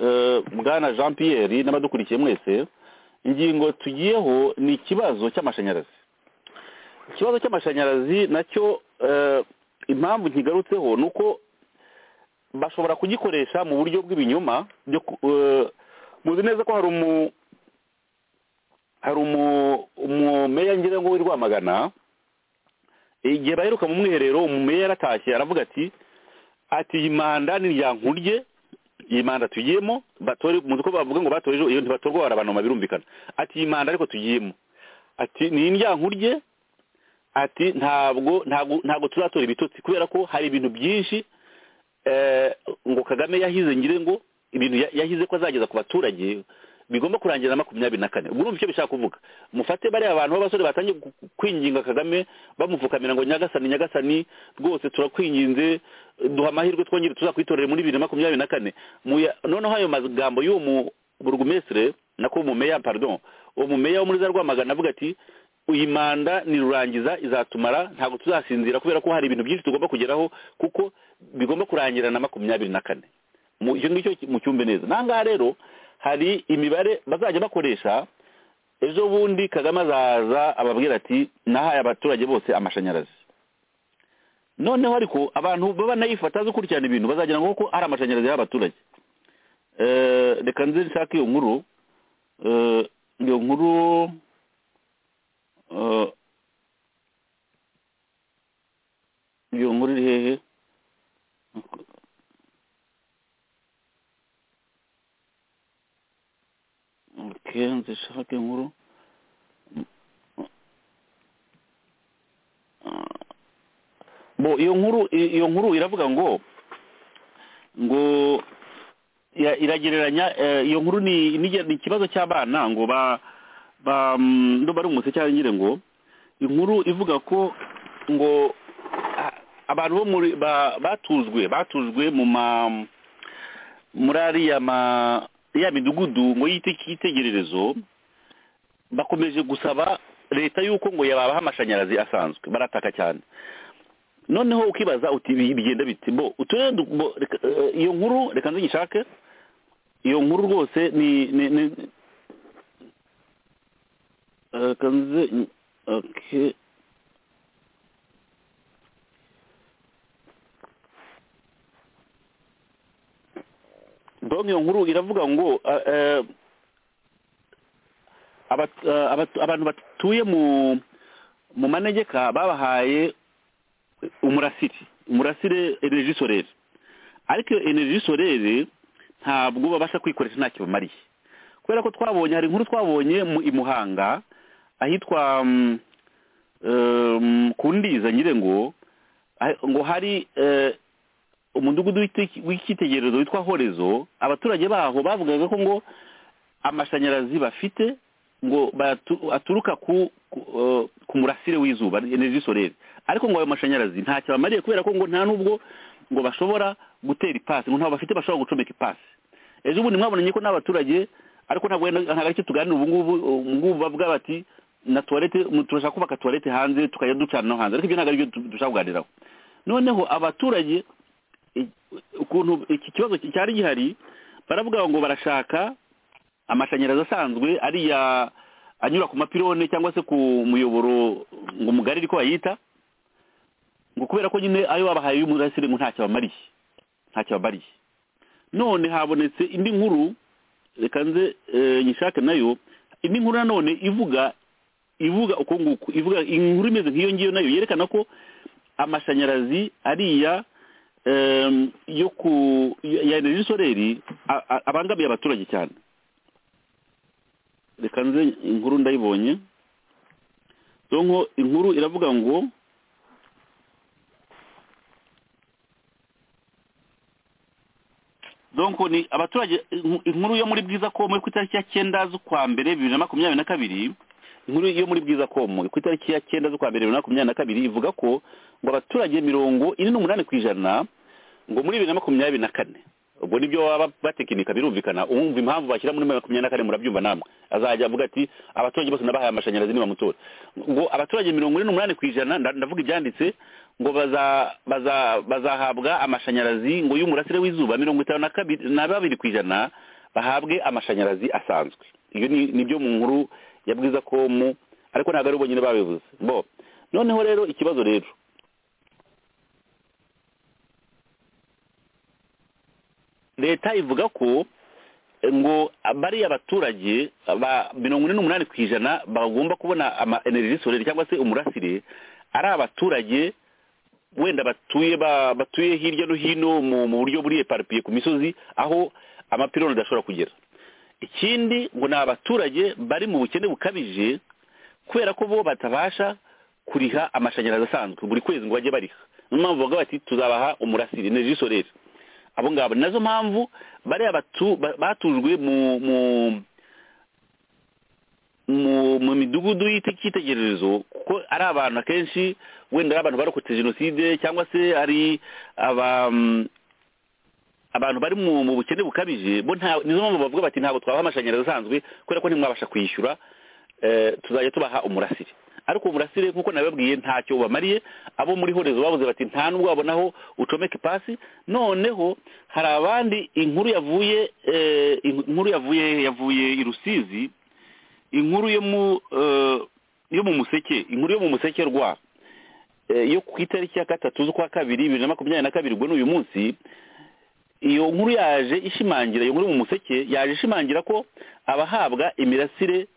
eh, bwana jean pierre n'abadukurikiye mwese ingingo tugiyeho ni ikibazo cy'amashanyarazi ikibazo cy'amashanyarazi nacyo eh, impamvu nkigarutseho ni uko bashobora kugikoresha mu buryo bw'ibinyoma byo ku- eh, muzi neza ko hari umu hari umu umumeya ngira ngo w'i rwamagana igihe baheruka mu mwiherero umumeya yaratashye aravuga ati ati iyi manda ni iryankurye iyi manda tugiyemo batore muzi ko bavuga ngo batoreje iyo ntibatorwa barabanoma birumvikana ati iyi manda ariko tugiyemo ati ni indyankurye ati ntabwo ntabwo ntabwo tuzatora ibitotsi kubera ko hari ibintu byinshi eh, ngo kagame yahize ngire ngo ibintu ya- yahize ko azageza ku baturage bigomba kurangira na makumyabiri na kane ubwo urumva icyo bishaka kuvuga mufate bariya abantu b'abasore batangiye gu- gu- kwinginga kagame bamupfukamira ngo nyagasani nyagasani rwose turakwinginze duha amahirwe twongere tuzakwitorere muri bibiri na makumyabiri na kane Muya- noneho ayo magambo y'uwo mu burugumesire nako umumeya pardon uwo mumeya wo muri za rwamagana avuga ati iyi manda ni rurangiza izatumara ntabwo tuzasinzira kubera ko hari ibintu byinshi tugomba kugeraho kuko bigomba kurangira na makumyabiri na kane Mu- icyo ngicyo mu cyumbe neza n'ahangaha rero hari imibare bazajya bakoresha ejo bundi kagame azaza ababwira ati nahaye abaturage bose amashanyarazi noneho ariko abantu baba nayifata gukurikirana ibintu bazagira ngo ko ari amashanyarazi y'abaturage Eh, reka nze nshake iyo nkuru Eh, iyo nkuru eh, iyo nkuru iri hehe okay nzishake inkuru bo iyo nkuru iyo nkuru iravuga ngo ngo ira- iragereranya eh, iyo nkuru ni ni- ni ikibazo cy'abana ngo ba ba mm, ndumva ari umutse cyangwa ngire ngo inkuru ivuga ko ngo a- abantu bo muri ba- batujwe batujwe mu ma muri ariya ma ya midugudu ngo yite yitegererezo bakomeje gusaba leta yuko ngo yabaha amashanyarazi asanzwe barataka cyane noneho ukibaza uti ibi bigenda bite bo uturere du- bo, reka, eh, iyo nkuru reka nzigishake iyo nkuru rwose ni ni ni Eh, kanze ni- okay donc iyo nkuru iravuga ngo eh, eh, abat- eh, abat- abantu batuye mu mu manegeka babahaye umurasire umurasire energy solaire ariko iyo energy solaire ntabwo babasha kwikoresha ntacyo bamariye kubera ko twabonye hari inkuru twabonye mu i muhanga ahitwa mm, em, ku ndiza nyirengo ah- ngo hari eh, umudugudu w'ite- w'icyitegererezo witwa horezo abaturage baho bavugaga ko ngo amashanyarazi bafite ngo bayatu- aturuka ku ku, eh, ku murasire w'izuba energy solaire ariko ngo ayo mashanyarazi ntacyo bamariye kubera ko ngo nta nubwo ngo bashobora gutera ipasi ngo ntabwo bafite bashobora gucomeka ipasi ejo bundi mwabonanye ko n'abaturage ariko ntabwo wenda- ntabwo aricyo tuganira ubu ngubu ubu ngubu bavuga bati na tuwarete mu- turashaka kubaka tuwarete hanze tukajya ducana no hanze ariko ibyo ntabwo aribyo tu- dushaka kuganiraho noneho abaturage i- ukuntu iki kibazo ki- cyari gihari baravuga ngo barashaka amashanyarazi asanzwe ariya anyura ku mapirone cyangwa se ku muyoboro ngo mugari ariko bayita ngo kubera ko nyine ayo babahaye y'umurasire ngo ntacyo bamariye ntacyo bamariye none habonetse indi nkuru reka nze eh, nyishake nayo indi nkuru nanone ivuga ivuga uko nguko ivuga inkuru imeze nk'iyo ngiyo nayo yerekana ko amashanyarazi ariya em, yo ku ya ya energy soleri a- a- abangamiye abaturage cyane reka nze inkuru ndayibonye donko inkuru iravuga ngo donko ni abaturage inku- inkuru yo muri bwiza komo yo ku itariki ya cyenda z'ukwa mbere bibiri na makumyabiri na kabiri inkuru yo muri bwiza komo ku itariki ya cyenda z'ukwa mbere bibiri na makumyabiri na kabiri ivuga ko ngo abaturage mirongo ine n'umunani ku ijana ngo muri bibiri na makumyabiri na kane ubwo nibyo baba batekinika birumvikana uwumva impamvu bashyira muri makumyabiri na kane murabyumva namwe azajya avuga ati abaturage bose nabahaye amashanyarazi nibamutora ngo abaturage mirongo ine n'umunani ku ijana nda- ndavuga ibyanditse ngo baza baza bazahabwa amashanyarazi ngo y'umurasire w'izuba mirongo itanu na kabiri na babiri ku ijana bahabwe amashanyarazi asanzwe iyo ni nibyo mu nkuru ya bwiza komu ariko ntabwo ari ubonyine babivuze bo noneho rero ikibazo rero leta ivuga ko eh, ngo bariya abaturage ba mirongo ine n'umunani ku ijana bagomba kubona ama energy solaire cyangwa se umurasire ari abaturage wenda batuye ba- batuye hirya no hino mu mu buryo buri eparipiye ku misozi aho amapironi adashobora kugera ikindi ngo ni abaturage bari mu bukene bukabije kubera ko bo batabasha kuriha amashanyarazi asanzwe buri kwezi ngo bajye bariha niyo mpamvu bavuga bati tuzabaha umurasire energy solaire abo ngabo ni nazo mpamvu bariya batu- ba- batujwe mu mu mu mu midugudu y'ite- y'itegererezo kuko ari abantu akenshi wenda ari abantu barokotse jenoside cyangwa se ari aba mm, abantu bari mu mu bukene bukabije bo nta nizo mpamvu bavuga bati ntabwo twabaha amashanyarazi asanzwe kubera ko ntimwabasha kwishyura eh, tuzajya tubaha umurasire ariko uwo murasire nk'uko nababwiye ntacyo ubamariye abo muri horezo babuze bati nta nubwo wabonaho ucomeka ipasi noneho hari abandi inkuru yavuye eh, inkuru yavuye yavuye i rusizi inkuru yo mu eh, yo mu museke inkuru yo mu museke rwa eh, yo ku itariki ya gatatu z'ukwa kabiri bibiri na makumyabiri na kabiri ubwo ni uyu munsi iyo nkuru yaje ishimangira iyo nkuru mu museke yaje ishimangira ko abahabwa imirasire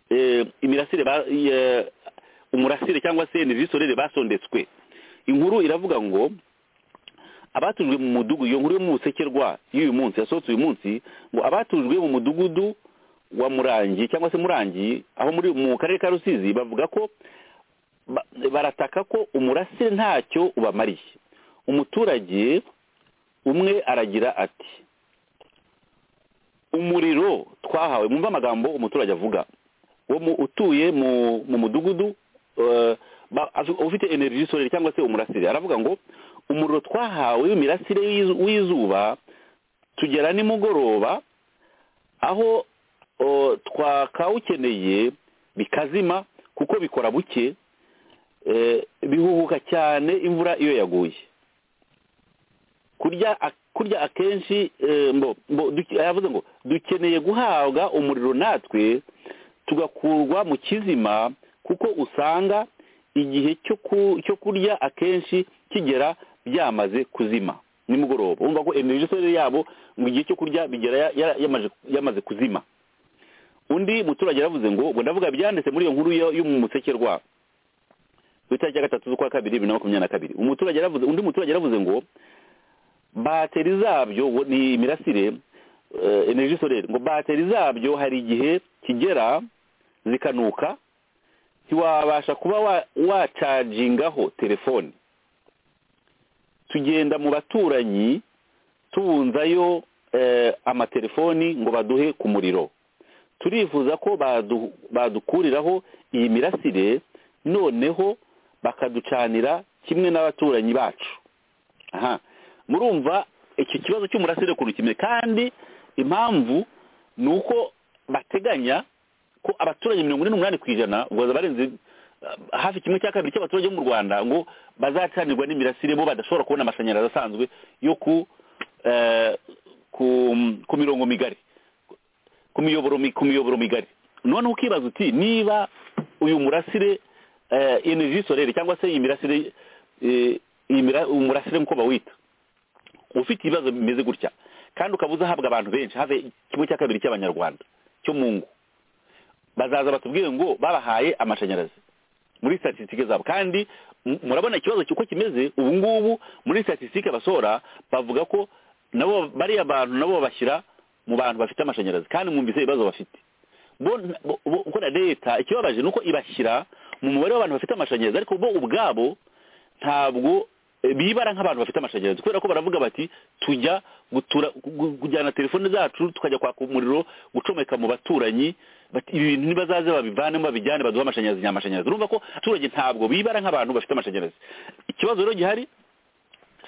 eh, imirasire ba- ye- umurasire cyangwa se energy solaire basondetswe inkuru iravuga ngo abatujwe mu mudugudu iyo nkuru yo mu museke rwa y'uyu munsi yasohotse uyu munsi ngo abatujwe mu mudugudu wa murangi cyangwa se murangi aho muri mu karere ka rusizi bavuga ko ba- barataka ko umurasire ntacyo ubamariye umuturage umwe aragira ati umuriro twahawe mwumva amagambo umuturage avuga wo mu- utuye mu mu mudugudu eh, ba- azu- ufite energy solere cyangwa se umurasire aravuga ngo umuriro twahawe w'imirasire y'izu- w'izuba tugera nimugoroba aho o, twakawukeneye bikazima kuko bikora buke eh, bihuhuka cyane imvura iyo yaguye kurya a- kurya akenshi eh, mbo mbo duke- yavuze ngo dukeneye guhabwa umuriro natwe tugakurwa mu kizima kuko usanga igihe cyo ku- cyo kurya akenshi kigera byamaze kuzima nimugoroba wumva ko energy source yabo mu gihe cyo kurya bigera ya- ya- yamaze- yamaze kuzima undi muturage yaravuze ngo ubwo ndavuga byanditse muri iyo nkuru yo- yo mu museke rwabo ku itariki ya gatatu z'ukwa kabiri bibiri na makumyabiri na kabiri umuturage yaravuze undi muturage yaravuze ngo bateri zabyo ubu ni imirasire eh, energy solere ngo bateri zabyo hari igihe kigera zikanuka ntiwabasha kuba wa- wacagingaho telefoni tugenda mu baturanyi tubunzayo eh, amatelefoni ngo baduhe ku muriro turifuza ko badu- badukuriraho iyi mirasire noneho bakaducanira kimwe n'abaturanyi bacu aha murumva iki kibazo cy'umurasire ukuntu kimwe kandi impamvu ni uko bateganya ko abaturage mirongo ine n'umunani ku ijana ubwo barenze eh, hafi kimwe cya kabiri cy'abaturage bo mu rwanda ngo bazacanirwa n'imirasire bo badashobora kubona amashanyarazi asanzwe yo ku eh, ku ku mirongo migari ku miyoboro mi- ku miyoboro migari noneho ukibaza uti niba uyu murasire eh, energy solere cyangwa se iyi mirasire eh, iyi mira- umurasire nk'uko bawita ufite ibibazo bimeze gutya kandi ukaba uzahabwa abantu benshi have kimwe cya kabiri cy'abanyarwanda cyo mu ngo bazaza batubwiye ngo babahaye amashanyarazi muri statisitike zabo kandi mu- murabona ikibazo cy'uko kimeze ubu ngubu muri statisitike basohora bavuga ko nabo bariya bantu nabo babashyira mu bantu bafite amashanyarazi kandi mwumvise ibibazo bafite bo bo- bo- uko na leta ikibabaje ni uko ibashyira mu mubare w'abantu bafite amashanyarazi ariko bo ubwabo ntabwo eh, bibara nk'abantu bafite amashanyarazi kubera ko baravuga bati tujya gutura gu- kujyana telefone zacu tukajya kwaka umuriro gucomeka mu baturanyi bati ibintu nibazaze babivanemo babijyane baduhe amashanyarazi nyamashanyarazi urumva ko abaturage ntabwo bibara nk'abantu bafite amashanyarazi ikibazo rero gihari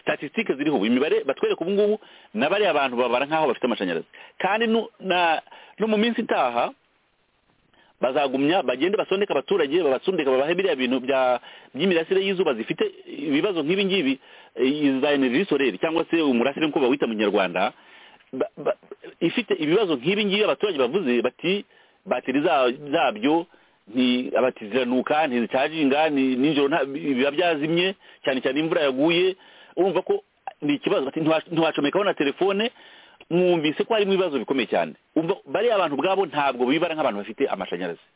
statisitike ziriho ubu imibare batwereka ubu ngubu na bariya abantu babara nk'aho bafite amashanyarazi kandi nu- na- no mu minsi itaha bazagumya bagende basondeka abaturage babasondeka babahe biriya bintu bya by'imirasire y'izuba zifite ibibazo nk'ibi ngibi eh, za energy solaire cyangwa se umurasire nk'uko bawita mu kinyarwanda ba- ba- ifite ibibazo nk'ibi ngibi abaturage bavuze bati bateri za- zabyo nti abati ziranuka ntizicaginga ni- nijoro nta- biba byazimye cyane cyane imvura yaguye urumva ko ni ikibazo bati ntiwa- ntiwacomekaho na telefone mwumvise ko harimo ibibazo bikomeye cyane Umva- bariya abantu ubwabo ntabwo bibara nk'abantu bafite amashanyarazi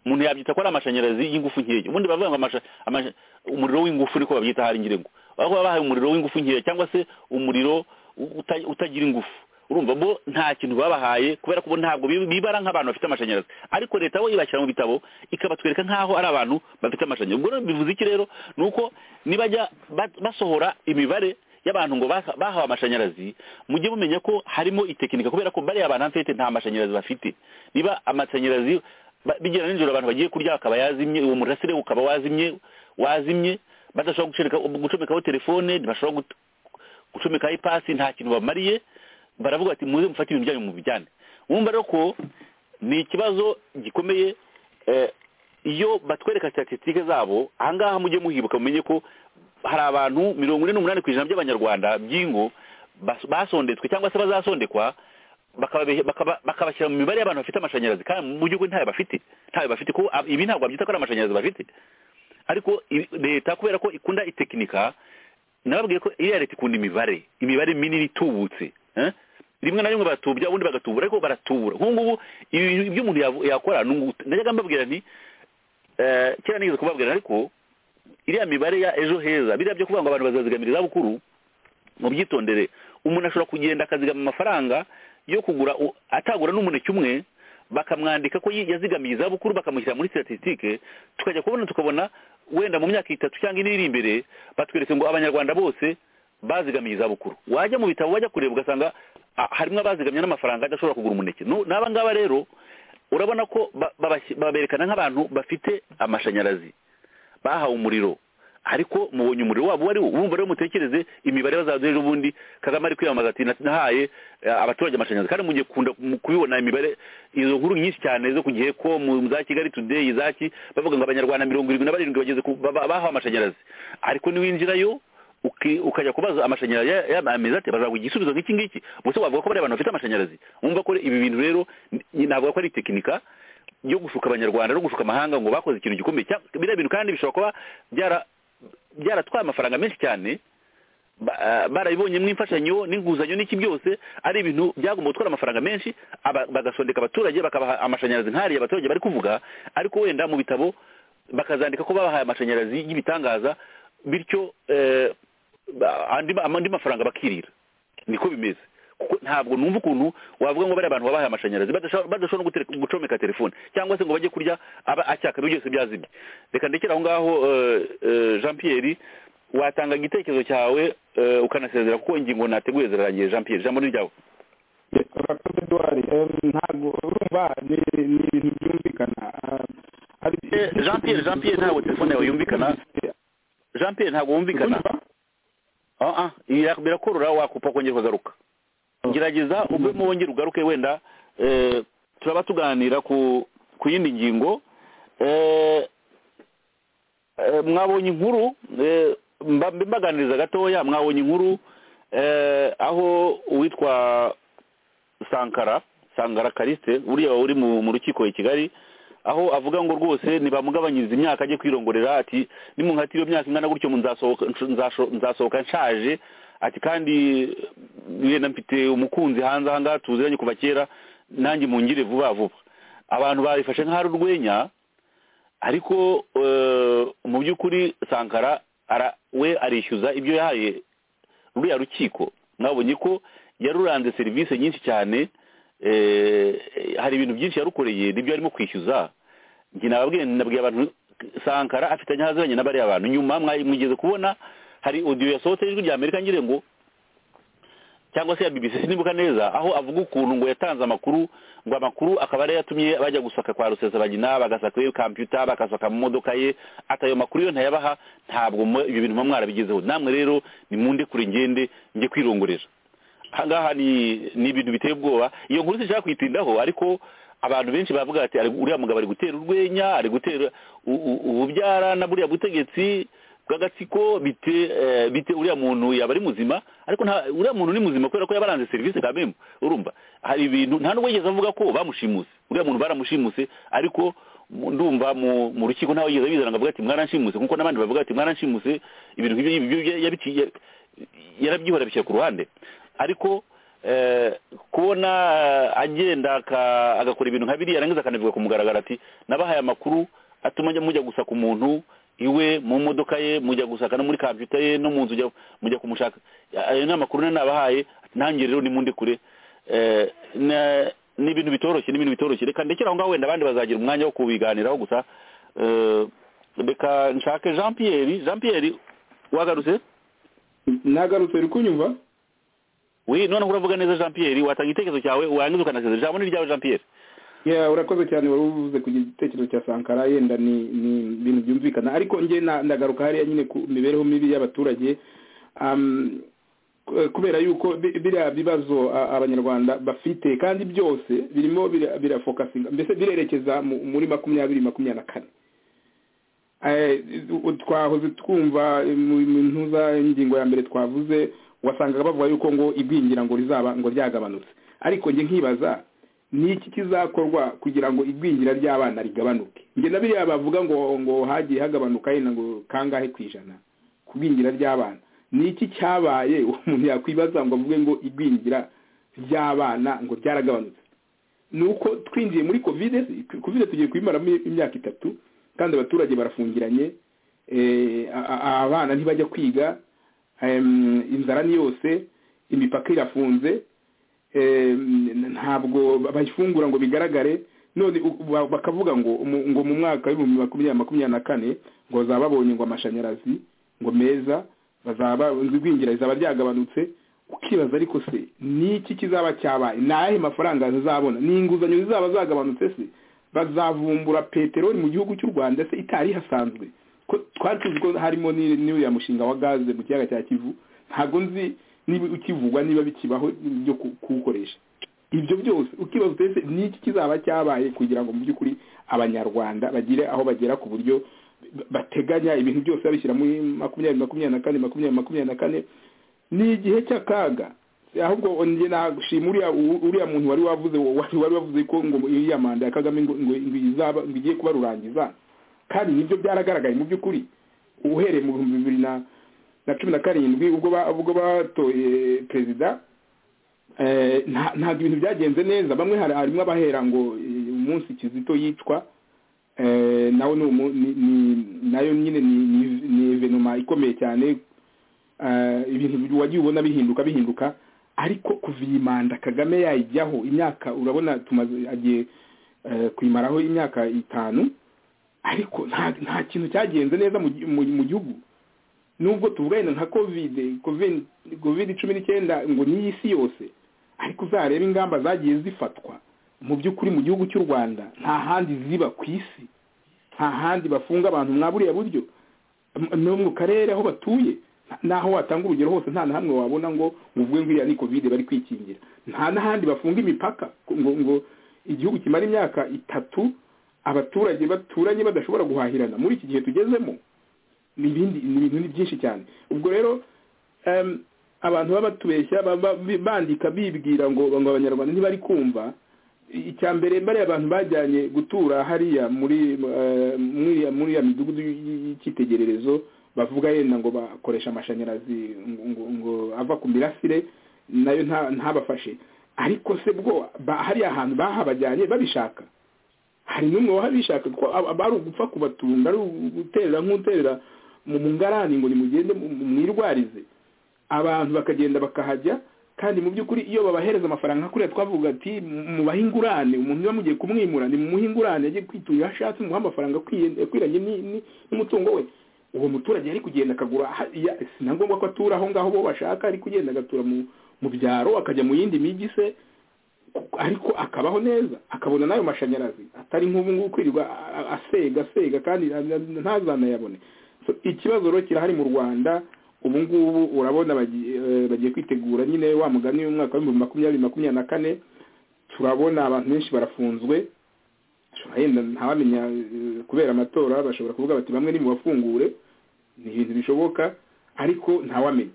umuntu yabyita ko ari amashanyarazi y'ingufu nkeya ubundi baravuga ngo amasha- amasha- umuriro w'ingufu niko babyita hari ngira ngo aho babahaye umuriro w'ingufu nkeya cyangwa se umuriro uta- utagira ingufu urumva bo nta kintu babahaye kubera ko bo ntabwo bi- bibara nk'abantu bafite amashanyarazi ariko leta bo ibashyira mu bitabo ikabatwereka nk'aho ari abantu bafite amashanyarazi ubwo rero bivuze iki rero ni uko nibajya ba- basohora imibare y'abantu ngo baha- bahawe amashanyarazi mujye mumenya ko harimo itekinika kubera ko bariya bantu mfite nta mashanyarazi bafite niba amashanyarazi ba- bigira nijoro abantu bagiye kurya akaba yazimye uwo murasire ukaba wazimye wazimye badashobora gucomeka gucomekaho telefone ntibashobora gut- gucomekaho ipasi nta kintu bamariye baravuga bati muze mufate ibintu byanyu mu bijyane wumva rero ko ni ikibazo gikomeye eh, iyo batwereka statisitike zabo ahangaha mujye muhibuka mumenye ko hari abantu mirongo ine n'umunani ku ijana by'abanyarwanda by'ingo bas- basondetswe cyangwa se bazasondekwa bakababe- bakaba- bakabashyira mu mibare y'abantu bafite amashanyarazi kandi mu by'ukuri ntayo bafite ntayo bafite kuko ab- ibi ntabwo babyita ko ari amashanyarazi bafite ariko i- leta kubera ko ikunda itekinika nababwiye ko iriya leta ikunda imibare imibare minini itubutse eh? rimwe na rimwe baratubya ubundi bagatubura ariko baratubura nk'ubu ngubu ibi bintu by'umuntu yavu- yakora ni ugu- najyaga mbabwira nti eh, kera nigeze kubabwira ariko iriya mibare ya ejo heza biriya byo kuvuga ngo abantu bazazigamira izabukuru mu byitondere umuntu ashobora kugenda akazigama amafaranga yo kugura u- atagura n'umuneke umwe bakamwandika ko yi- yazigamiye izabukuru bakamushyira muri statisitike tukajya kubona tukabona wenda mu myaka itatu cyangwa ine iri imbere batweretse ngo abanyarwanda bose bazigamiye izabukuru wajya mu bitabo wajya kureba ugasanga ah, harimo abazigamye n'amafaranga adashobora kugura umuneke Nu- n'aba ngaba rero urabona ko ba- babashy- baberekana nk'abantu bafite amashanyarazi bahawe umuriro ariko mubonye umuriro wabo uwo ari wo urumva rero mutekereze imibare bazaduha ejo bundi kagame ari kwiyamamaza ati "Nasi- nahaye eh, abaturage amashanyarazi kandi mugiye kunda mu- kubibona imibare izo nkuru nyinshi cyane zo ku gihe ko mu za kigali today izaki bavuga ngo abanyarwanda mirongo irindwi na barindwi bageze ku- ba- ba- bahawe amashanyarazi ariko niwinjirayo uki- ukajya kubaza amashanyarazi ya- ya- ameze ati bazaguha igisubizo nk'iki ngiki gusa wavuga ko bariya bantu bafite amashanyarazi wumva ko ibi bintu rero ni- navuga ko ari tekinika yo gushuka abanyarwanda no gushuka amahanga ngo bakoze ikintu gikomeye cya- biriya bintu kandi bishobora kuba byara byaratwaye amafaranga menshi cyane ba- ah, barabibonyemo imfashanyo n'inguzanyo n'iki byose ari ibintu byagomba gutwara amafaranga menshi aba- bagasondeka abaturage bakabaha amashanyarazi nk'ariya abaturage bari kuvuga ariko wenda mu bitabo bakazandika ko babahaye amashanyarazi y'ibitangaza bityo eh, ba- andi ma- andi mafaranga bakirira niko bimeze kuko ntabwo numva ukuntu wavuga ngo bariya bantu babahaye amashanyarazi badasho- badashobora no gutere- gucomeka telefone cyangwa se ngo bajye kurya aba acyaka ibyo byose byazimye reka ndekere aho ngaho eh, eh, jean pierre watanga igitekerezo cyawe eh, ukanasezera kuko ingingo nateguye zirarangiye jean pierre ijambo ni ryawe urakoze duwari ntabwo urumva ni ni ibintu byumvikana Ah, hari Eh, jean pierre jean pierre ntabwo telefone yawe yumvikana jean pierre ntabwo wumvikana Ah, ah, bira- birakorora wakupa kongera ukagaruka gerageza uvemo wongere ugaruke wenda eh, turaba tuganira ku ku yindi ngingo Eh, eh, mwabonye inkuru eh, mba- mbe mbaganiriza gatoya mwabonye inkuru eh, aho uwitwa sankara sankara kariste uriya uri mu mu rukiko i kigali aho avuga ngo rwose ntibamugabanyiriza imyaka ajye kwirongorera ati nimunkatira iyo myaka ingana gutyo mu nzasohoka nzasho- nzasohoka nshaje ati kandi yenda mfite umukunzi hanze aha ngaha tuziranye kuva kera nanjye mungire vuba vuba abantu babifashe nk'ahari urwenya ariko eh, mu by'ukuri sankara ara we arishyuza ibyo yahaye ruriya rukiko mwabonye ko yaruranze serivisi nyinshi cyane eh, hari ibintu byinshi yarukoreye nibyo arimo kwishyuza njye nababwiye nabwiye abantu sankara afitanye ahaziranye na bariya bantu nyuma mwa- mwigeze kubona hari audio yasohotse ijwi rya amerika ngire ngo cyangwa se ya BBC sinibuka neza aho avuga ukuntu ngo yatanze amakuru ngo amakuru akaba ari yatumye bajya gusaka kwa Rusesabagina bagasaka iyo computer bagasaka mu modoka ye atayo makuru yo ntayabaha ntabwo mu- ibyo bintu mwamwara bigezeho namwe rero ni munde kure ngende njye kwirongorera ahangaha ni ni ibintu biteye ubwoba iyo nkuru sinshaka kuyitindaho ariko abantu benshi bavuga ati "Ari- uriya mugabo ari gutera urwenya ari gutera u- u- ububyara na buriya butegetsi bw'agatsiko bite eh, bite uriya muntu yaba ari muzima ariko nta uriya muntu ni muzima kubera ko yabaranze serivisi kabembo urumva hari ibintu nta n'uwo yigeze avuga ko bamushimuse uriya muntu baramushimuse ariko mu- ndumva mu mu rukiko ntawe yigeze abizana ngo avuga ati mwaranshimuse nk'uko n'abandi bavuga ati mwaranshimuse ibintu nk'ibyo ngibyo bya- yabiciye yarabyihora bishyira ku ruhande ariko eh, kubona eh, agenda aka- agakora ibintu nka biriya yarangiza akanabivuga ku mugaragaro ati nabahaye amakuru atuma njya mujya gusaka umuntu iwe mu modoka ye mujya gusaka no muri computer ye no mu nzu ujya- mujya kumushaka ayo ni amakuru nari nabahaye nanjye rero nimundi kure Eh, na- ni ibintu bitoroshye ni ibintu bitoroshye reka ndekere aho ngaho wenda abandi bazagira umwanya wo kubiganiraho gusa Eh, reka nshake jean pierre jean pierre wagarutse nagarutse uri kunyumva wi noneho uravuga neza jean pierre watanga igitekerezo cyawe warangiza ukanasezera ijambo ni ryawe jean pierre ya urakoze cyane wari uvuze ku gitekerezo cya sankara yenda ni ni ibintu byumvikana ariko njye na- ndagaruka hariya nyine ku mibereho mibi y'abaturage Am, ku- kubera yuko bi- biriya bibazo a- abanyarwanda bafite kandi byose birimo bira- birafokasinga mbese birerekeza mu- muri makumyabiri makumyabiri na kane Eh, u- twahoze twumva eh, mu mu ntuza ingingo ya mbere twavuze wasangaga bavuga yuko ngo igwingira ngo rizaba ngo ryagabanutse ariko njye nkibaza ni iki kizakorwa kugira ngo igwingira ry'abana rigabanuke njye na biriya bavuga ngo ngo hagiye hagabanuka yenda ngo kangahe ku ijana ku igwingira ry'abana ni iki cyabaye umuntu yakwibaza ngo avuge ngo igwingira ry'abana ngo ryaragabanutse ni uko twinjiye muri kovide kovide tugiye kuyimaramo imyaka itatu kandi abaturage barafungiranye eh, a- a- abana ntibajya kwiga em, inzara ni yose imipaka irafunze em, ntabwo bayifungura ngo bigaragare none u- ba- bakavuga ngo mu- ngo mu mwaka w'ibihumbi makumyabiri makumyabiri na kane ngo bazaba babonye ngo amashanyarazi ngo meza bazaba inzu igwingira rizaba ryagabanutse ukibaza ariko se ni iki kizaba cyabaye ni ayahe mafaranga zizabona ni inguzanyo zizaba zagabanutse se bazavumbura peteroli mu gihugu cy'u rwanda se itari ihasanzwe ko twari tuzi ko harimo ni- n'uriya mushinga wa gaze mu kiyaga cya kivu ntabwo nzi niba ukivugwa niba bikibaho byo ku- kuwukoresha ibyo byose ukibaza utese ni iki kizaba cyabaye kugira ngo mu by'ukuri abanyarwanda bagire aho bagera ku buryo ba- bateganya ibintu byose babishyira muri makumyabiri makumyabiri na kane makumyabiri makumyabiri na kane ni igihe cy'akaga ahubwo njye nashima uriya u- uriya muntu wari wavuze wari wari wavuze ko ngo iriya manda ya kagame ngo ngo ngo izaba ngo igiye kuba rurangiza kandi nibyo byaragaragaye mu by'ukuri uhereye mu bihumbi bibiri na na cumi na karindwi ubwo ba- ubwo batoye perezida eh, nta- ntabwo ibintu byagenze neza bamwe hari- harimo abahera ngo eh, umunsi kizito yicwa eh, nawe ni umu- ni- ni- nayo nyine ni- ni- ni evenoma ikomeye cyane eh, ibintu wagiye ubona bihinduka bihinduka ariko kuva iyi manda kagame yayijyaho imyaka urabona tumaze agiye eh, kuyimaraho imyaka itanu ariko nta nta kintu cyagenze neza mu gi- mu- mu gihugu nubwo tuvuga yenda nka covid covid covid cumi n'icyenda ngo ni iy'isi yose ariko uzareba ingamba zagiye zifatwa mu by'ukuri mu gihugu cy'u rwanda nta handi ziba ku isi nta handi bafunga abantu mwaburiya buryo M- no mu karere aho batuye naho watanga urugero hose nta na hamwe wabona ngo uvuge ngo iriya ni covid bari kwikingira nta n'ahandi bafunga imipaka ngo ngo igihugu kimara imyaka itatu abaturage baturanye badashobora guhahirana muri iki gihe tugezemo ni ibindi ni ibintu ni byinshi cyane ubwo rero em, abantu baba batubeshya baba bandika bibwira ngo ngo abanyarwanda ntibari kumva I- icya mbere bariya abantu bajyanye gutura hariya muri eh, muri muri ya midugudu y- y'icyitegererezo bavuga yenda ngo bakoresha amashanyarazi ngo- ngo- ngo ava ku mirasire nayo nta- ntabafashe ariko se bwo ba- hariya ahantu bahabajyanye babishaka hari n'umwe wahabishaka ko ab- ab- ari ugupfa kubatunga ari uguterera nk'uterera mu mu ngarani ngo nimugende mu- mu- mwirwarize abantu bakagenda bakahajya kandi mu by'ukuri iyo babahereza amafaranga nka kuriya twavuga ati mubahe ingurane umuntu niba mugiye kumwimura nimumuhe ingurane ajye kwitunga aho ashatse mumuhe amafaranga akwiye- akwiranye ni- ni- n'umutungo we uwo muturage yari kugenda akagura ha- ya- si na ngombwa ko atura aho ngaho bo bashaka ari kugenda agatura mu mu byaro akajya mu yindi migi se ku- ariko akabaho neza akabona n'ayo mashanyarazi atari nk'ubu ngubu kwirirwa a- a- asega asega kandi na- na- ntazanayabone So, ikibazo rero kirahari mu rwanda ubu ngubu urabona bagiye eh, bagiye kwitegura nyine wa mugani w'umwaka w'ibihumbi makumyabiri makumyabiri na kane turabona abantu benshi barafunzwe Ashobora yenda ntawamenya eh, kubera amatora bashobora kuvuga bati bamwe nimubafungure ni ibintu bishoboka ariko ntawamenya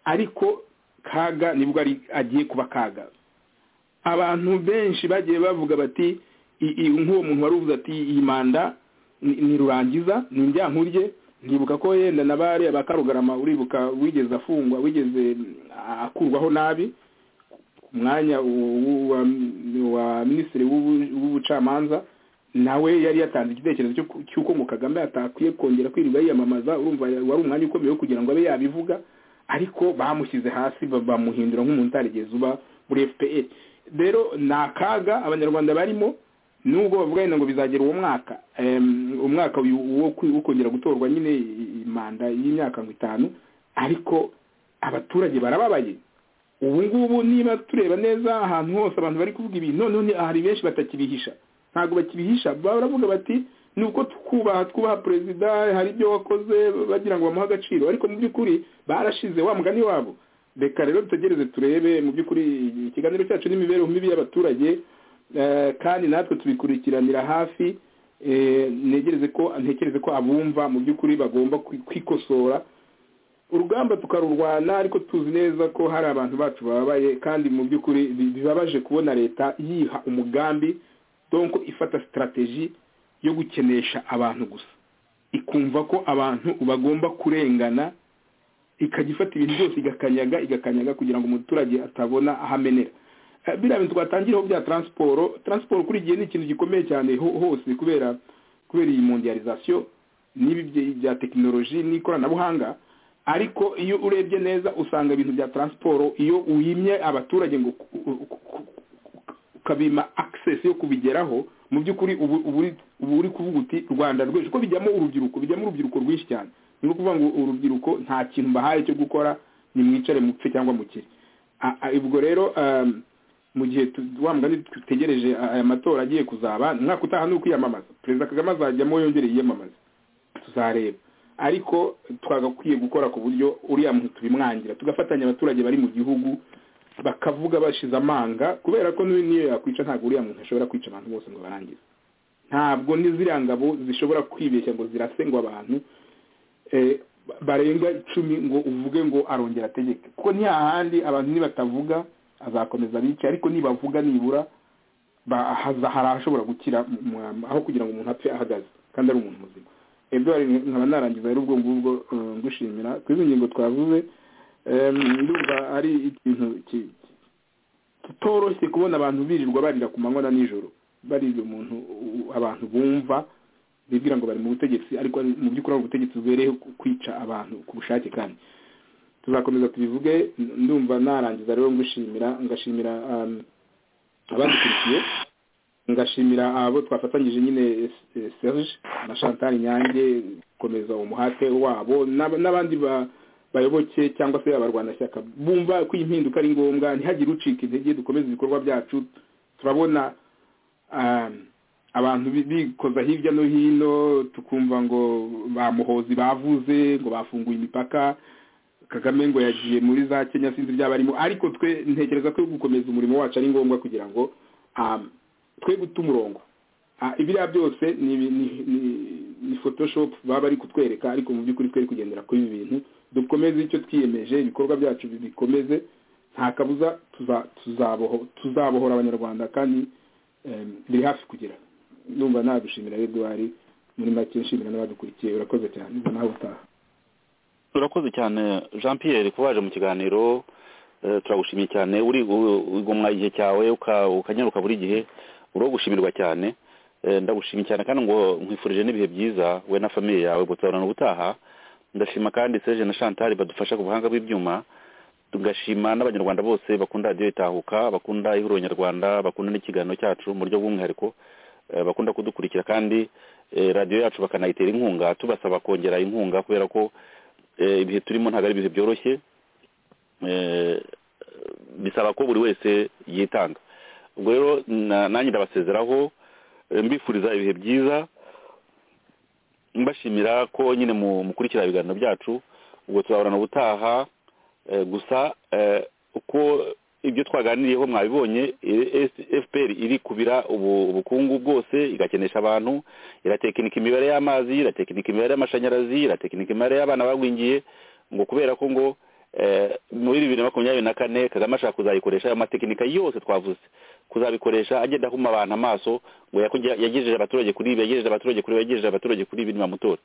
ariko kaga nibwo ari agiye kuba kaga abantu benshi bagiye bavuga bati i- i- nk'uwo muntu wari uvuze ati iyi manda ni- ni rurangiza ni indyankurye nkibuka ko yenda na bari abakarugarama uribuka wigeze afungwa wigeze mm, akurwaho nabi ku mwanya u- u- wa, wa minisitiri w'ubu- w'ubucamanza nawe yari yatanze igitekerezo cyo ku- cy'uko ngo kagame atakwiye kongera kwirirwa yiyamamaza urumva wari umwanya ukomeye wo kugira ngo abe yabivuga ariko bamushyize hasi ba- bamuhindura nk'umuntu utarigeze uba muri fpr rero ni akaga abanyarwanda barimo nubwo bavuga yenda ngo bizagera uwo mwaka em, umwaka uyu wo kwi- wo kongera gutorwa nyine i- i- manda y'imyaka ngo itanu ariko abaturage barababaye ubu ngubu niba tureba neza ahantu hose abantu bari kuvuga ibintu noneho ni- hari benshi batakibihisha ntabwo bakibihisha baravuga bati ni uko twubaha twubaha perezida hari ibyo wakoze bagira ngo bamuhe agaciro ariko mu by'ukuri barashize wa mugani wabo reka rero dutegereze turebe mu by'ukuri ikiganiro cyacu n'imibereho mibi y'abaturage eh, kandi natwe tubikurikiranira hafi eh, negereze ko ntekereze ko abumva mu by'ukuri bagomba kwi- kwikosora urugamba tukarurwana ariko tuzi neza ko hari abantu bacu bababaye kandi mu by'ukuri bi- bibabaje kubona leta yiha umugambi donc ifata sitarateji yo gukenesha abantu gusa ikumva ko abantu bagomba kurengana ikajya ifata ibintu byose igakanyaga igakanyaga kugira ngo umuturage atabona aho amenera Eh, biriya bintu twatangiraho bya taransiporo taransiporo kuri igihe ni ikintu gikomeye cyane ho- hose kubera kubera iyi mondializasiyo n'ibi bye- bya tekinoloji n'ikoranabuhanga ariko iyo urebye neza usanga ibintu bya taransiporo iyo uhimye abaturage ngo ku- ku- ku- ku- ukabima access yo kubigeraho mu by'ukuri ubu ubu uri- uba uri kuvuga uti rwanda rwejo ko bijyamo urubyiruko bijyamo urubyiruko rwinshi cyane ni ukuvuga ngo urubyiruko nta kintu mbahaye cyo gukora nimwicare mupfe cyangwa mukire A- a- ubwo rero um, mu gihe tu- wa mugani dutegereje aya matora agiye kuzaba umwaka utaha ni ukwiyamamaza perezida kagame azajyamo yongere yiyamamaze tuzareba ariko twagakwiye gukora ku buryo uriya muntu tubimwangira tugafatanya abaturage bari mu gihugu bakavuga bashize amanga kubera ko n'uyu niyo yakwica ntabwo uriya muntu ashobora kwica abantu bose ngo barangize ntabwo n'iziriya ngabo zishobora kwibeshya ngo zirase ngo abantu eh, barenga icumi ngo uvuge ngo arongera ategeke kuko ntihahandi abantu nibatavuga azakomeza bice ariko nibavuga nibura ba- haza- hari ahashobora gukira mu- mu- aho kugira ngo umuntu apfe ahagaze kandi ari umuntu muzima edward nkaba narangiza rero ubwo ngubwo eh, ngushimira ku izi ngingo twavuze eh, ndumva ari ikintu ki- kitoroshye kubona abantu birirwa barira ku manywa na nijoro barira umuntu u- abantu bumva bibwira ngo bari mu butegetsi ariko ari- mu by'ukuri ari ubutegetsi bubereye ku- kwica abantu ku bushake kandi tuzakomeza tubivuge n- ndumva narangiza rero ngushimira ngashimira um, abadukurikiye ngashimira abo twafatanyije nyine eh, Serge na Chantal Nyange gukomeza umuhate wabo n'ab- n'abandi ba- bayoboke cyangwa se abarwanashyaka bumva ko iyi mpinduka ari ngombwa ntihagire ucika intege dukomeze ibikorwa byacu turabona um, abantu bi- bikoza hirya no hino tukumva ngo bamuhozi bavuze ngo bafunguye imipaka kagame ngo yagiye muri za kenya sinzi byaba arimo ariko twe ntekereza ko gukomeza umurimo wacu ari ngombwa kugira ngo um, twe guta umurongo Ah, ibiriya byose ni, ibi- ni, ni, ni photoshop baba bari kutwereka ariko mu by'ukuri twari kugendera kuri ibi bintu dukomeze icyo twiyemeje ibikorwa byacu bikomeze nta kabuza tuza- tuzaboho tuzabohora abanyarwanda kandi em, biri hafi kugera numva nagushimira Edouard muri make nshimira n'abadukurikiye urakoze cyane ubona nawe utaha turakoze cyane jean pierre kuba waje mu kiganiro eh, turagushimiye cyane urigomwa igihe cyawe uka- ukanyaruka buri gihe uriho gushimirwa cyane Eh, ndagushimiye cyane kandi ngo nkwifurije n'ibihe byiza we na famiye yawe ngo tuzabonana ubutaha ndashima kandi serge na chantal badufasha ku buhanga bw'ibyuma tugashima n'abanyarwanda bose bakunda radiyo itahuka bakunda ihuriro nyarwanda bakunda n'ikiganiro cyacu mu buryo bw'umwihariko eh, bakunda kudukurikira kandi eh, radiyo yacu bakanayitera inkunga tubasaba kongera inkunga kubera ko eh, ibihe turimo ntabwo ari ibihe byoroshye eh, bisaba ko buri wese yitanga ubwo rero na- nanjye ndabasezeraho eh, mbifuriza ibihe byiza mbashimira ko nyine mu- mukurikira ibiganiro byacu ubwo tuzahorana ubutaha eh, gusa eh, uko ibyo twaganiriyeho mwabibonye eh, fpr iri kubira ubu- ubukungu bwose igakenesha abantu iratekinika imibare y'amazi iratekinika imibare y'amashanyarazi iratekinika imibare y'abana bagwingiye ngo kubera ko ngo eh, muri bibiri na makumyabiri na kane kagame ashaka kuzayikoresha ayo matekinika yose twavuze kuzabikoresha agenda ahuma abantu amaso ngo yakugira- yagejeje abaturage kuri ibi yagejeje abaturage kuri ibi yagejeje abaturage kuri ibi nibamutora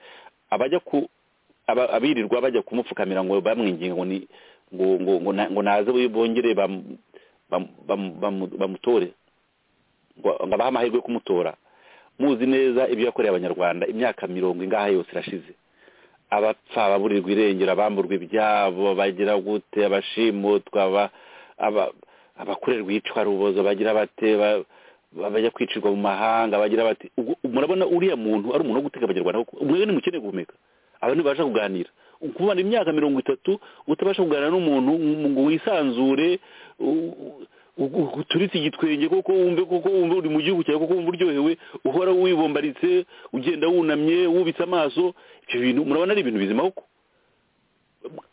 abajya ku aba- abirirwa bajya kumupfukamira ngo bamwinginga ngo ni ngo ngo ngo na- ngo naze bongere bam- bam- bam- bamu- bamutore ngo ngo abahe amahirwe yo kumutora muzi neza ibyo yakoreye abanyarwanda imyaka mirongo ingaha yose irashize abapfa baburirwa irengero abamburwa ibyabo bagira gute abashimutwa aba- aba- abakorerwa iyicarubozo bagira bate ba- ba- bajya kwicirwa mu mahanga bagira bati ubwo murabona uriya muntu ari umuntu wo gutega abanyarwanda koko umwe ni mukene guhumeka abantu ntibasha kuganira kumara imyaka mirongo itatu utabasha kuganira n'umuntu ngo wisanzure u- u- u- uturitse igitwenge koko wumve koko wumve uri mu gihugu cyawe koko wumve uryohewe uhora wibombaritse ugenda wunamye wubitse amaso ibyo bintu murabona ari ibintu bizima koko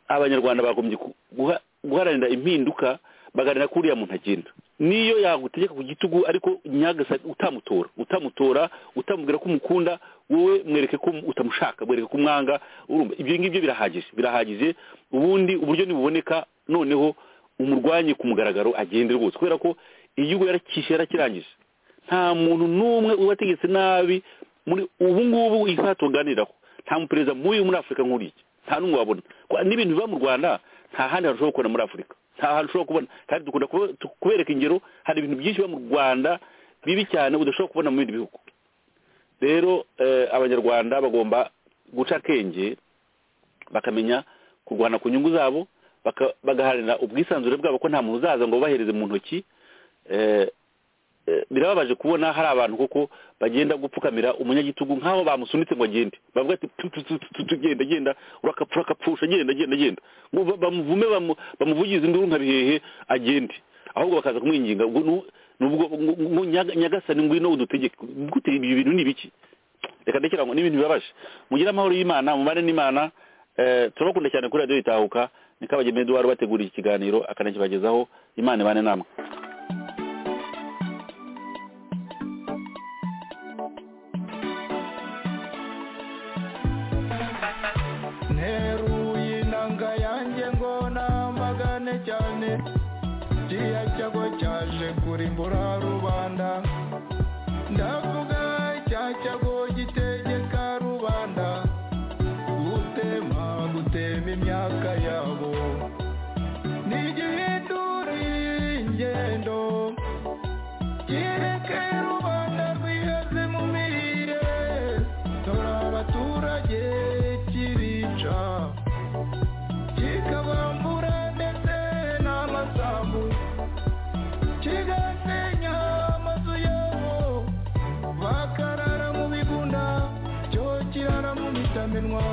abanyarwanda bagombye ku- guha- guharanira impinduka bagaharanira ko uriya muntu agenda niyo yagutegeka ku gitugu ariko nyagasa utamutora utamutora utamubwira ko umukunda wowe mwereke ko utamushaka mwereke ko umwanga urumva ibyo ngibyo birahagije birahagije ubundi uburyo nibuboneka noneho umurwanye ku mugaragaro agende rwose kubera ko iyo ubwo yarakishe yarakirangije nta muntu n'umwe ubategetse nabi muri ubu ngubu isaha tuganiraho nta muperezida muyu muri afurika nk'uriya nta n'umwe wabona Kwa- n'ibintu biba mu rwanda nta handi hantu ushobora kubona muri afurika nta hantu ushobora kubona kandi dukunda kuba- tu- kubereka ingero hari ibintu byinshi biba mu rwanda bibi cyane udashobora kubona mu bindi bihugu rero eh, abanyarwanda bagomba guca akenge bakamenya kurwana ku nyungu zabo baka- bagaharanira ubwisanzure bwabo ko nta muntu uzaza ngo babahereze mu ntoki eh, eh, birababaje kubona hari abantu kuko bagenda gupfukamira umunyagitugu nk'aho bamusunitse ngo agende bavuga ati tu- tu- tu- tu- tu- genda genda urakapfura akapfusha genda genda genda Ngo ba- bamuvume bamu- bamuvugize induru nka bihehe agende ahubwo bakaza kumwinginga ngo nu- nubwo ngo- ngo nyaga- nyagasani ngwino udutegeke gute ibyo bintu ni biki reka ndekera ngo ni ibintu bibabaje mugire amahoro y'imana mubane n'imana eh, turabakunda cyane kuri radiyo itahuka ni kabageme eduwari wateguriye ikiganiro akanakibagezaho imana ibane namwe nteruye inanga yanjye ngo namagane cyane kiriya cyago cyaje kurimbura rubanda ndavuga cya cyago gitegeka rubanda gutema gutema imyaka yabo ntigihindurire ingendo kireke rubanda rwiheze mu mirire dore abaturage kibica kikabambura ndetse n'amasambu kigasenya amazu yabo bakarara mu bigunda cyo kirara mu mitamenwa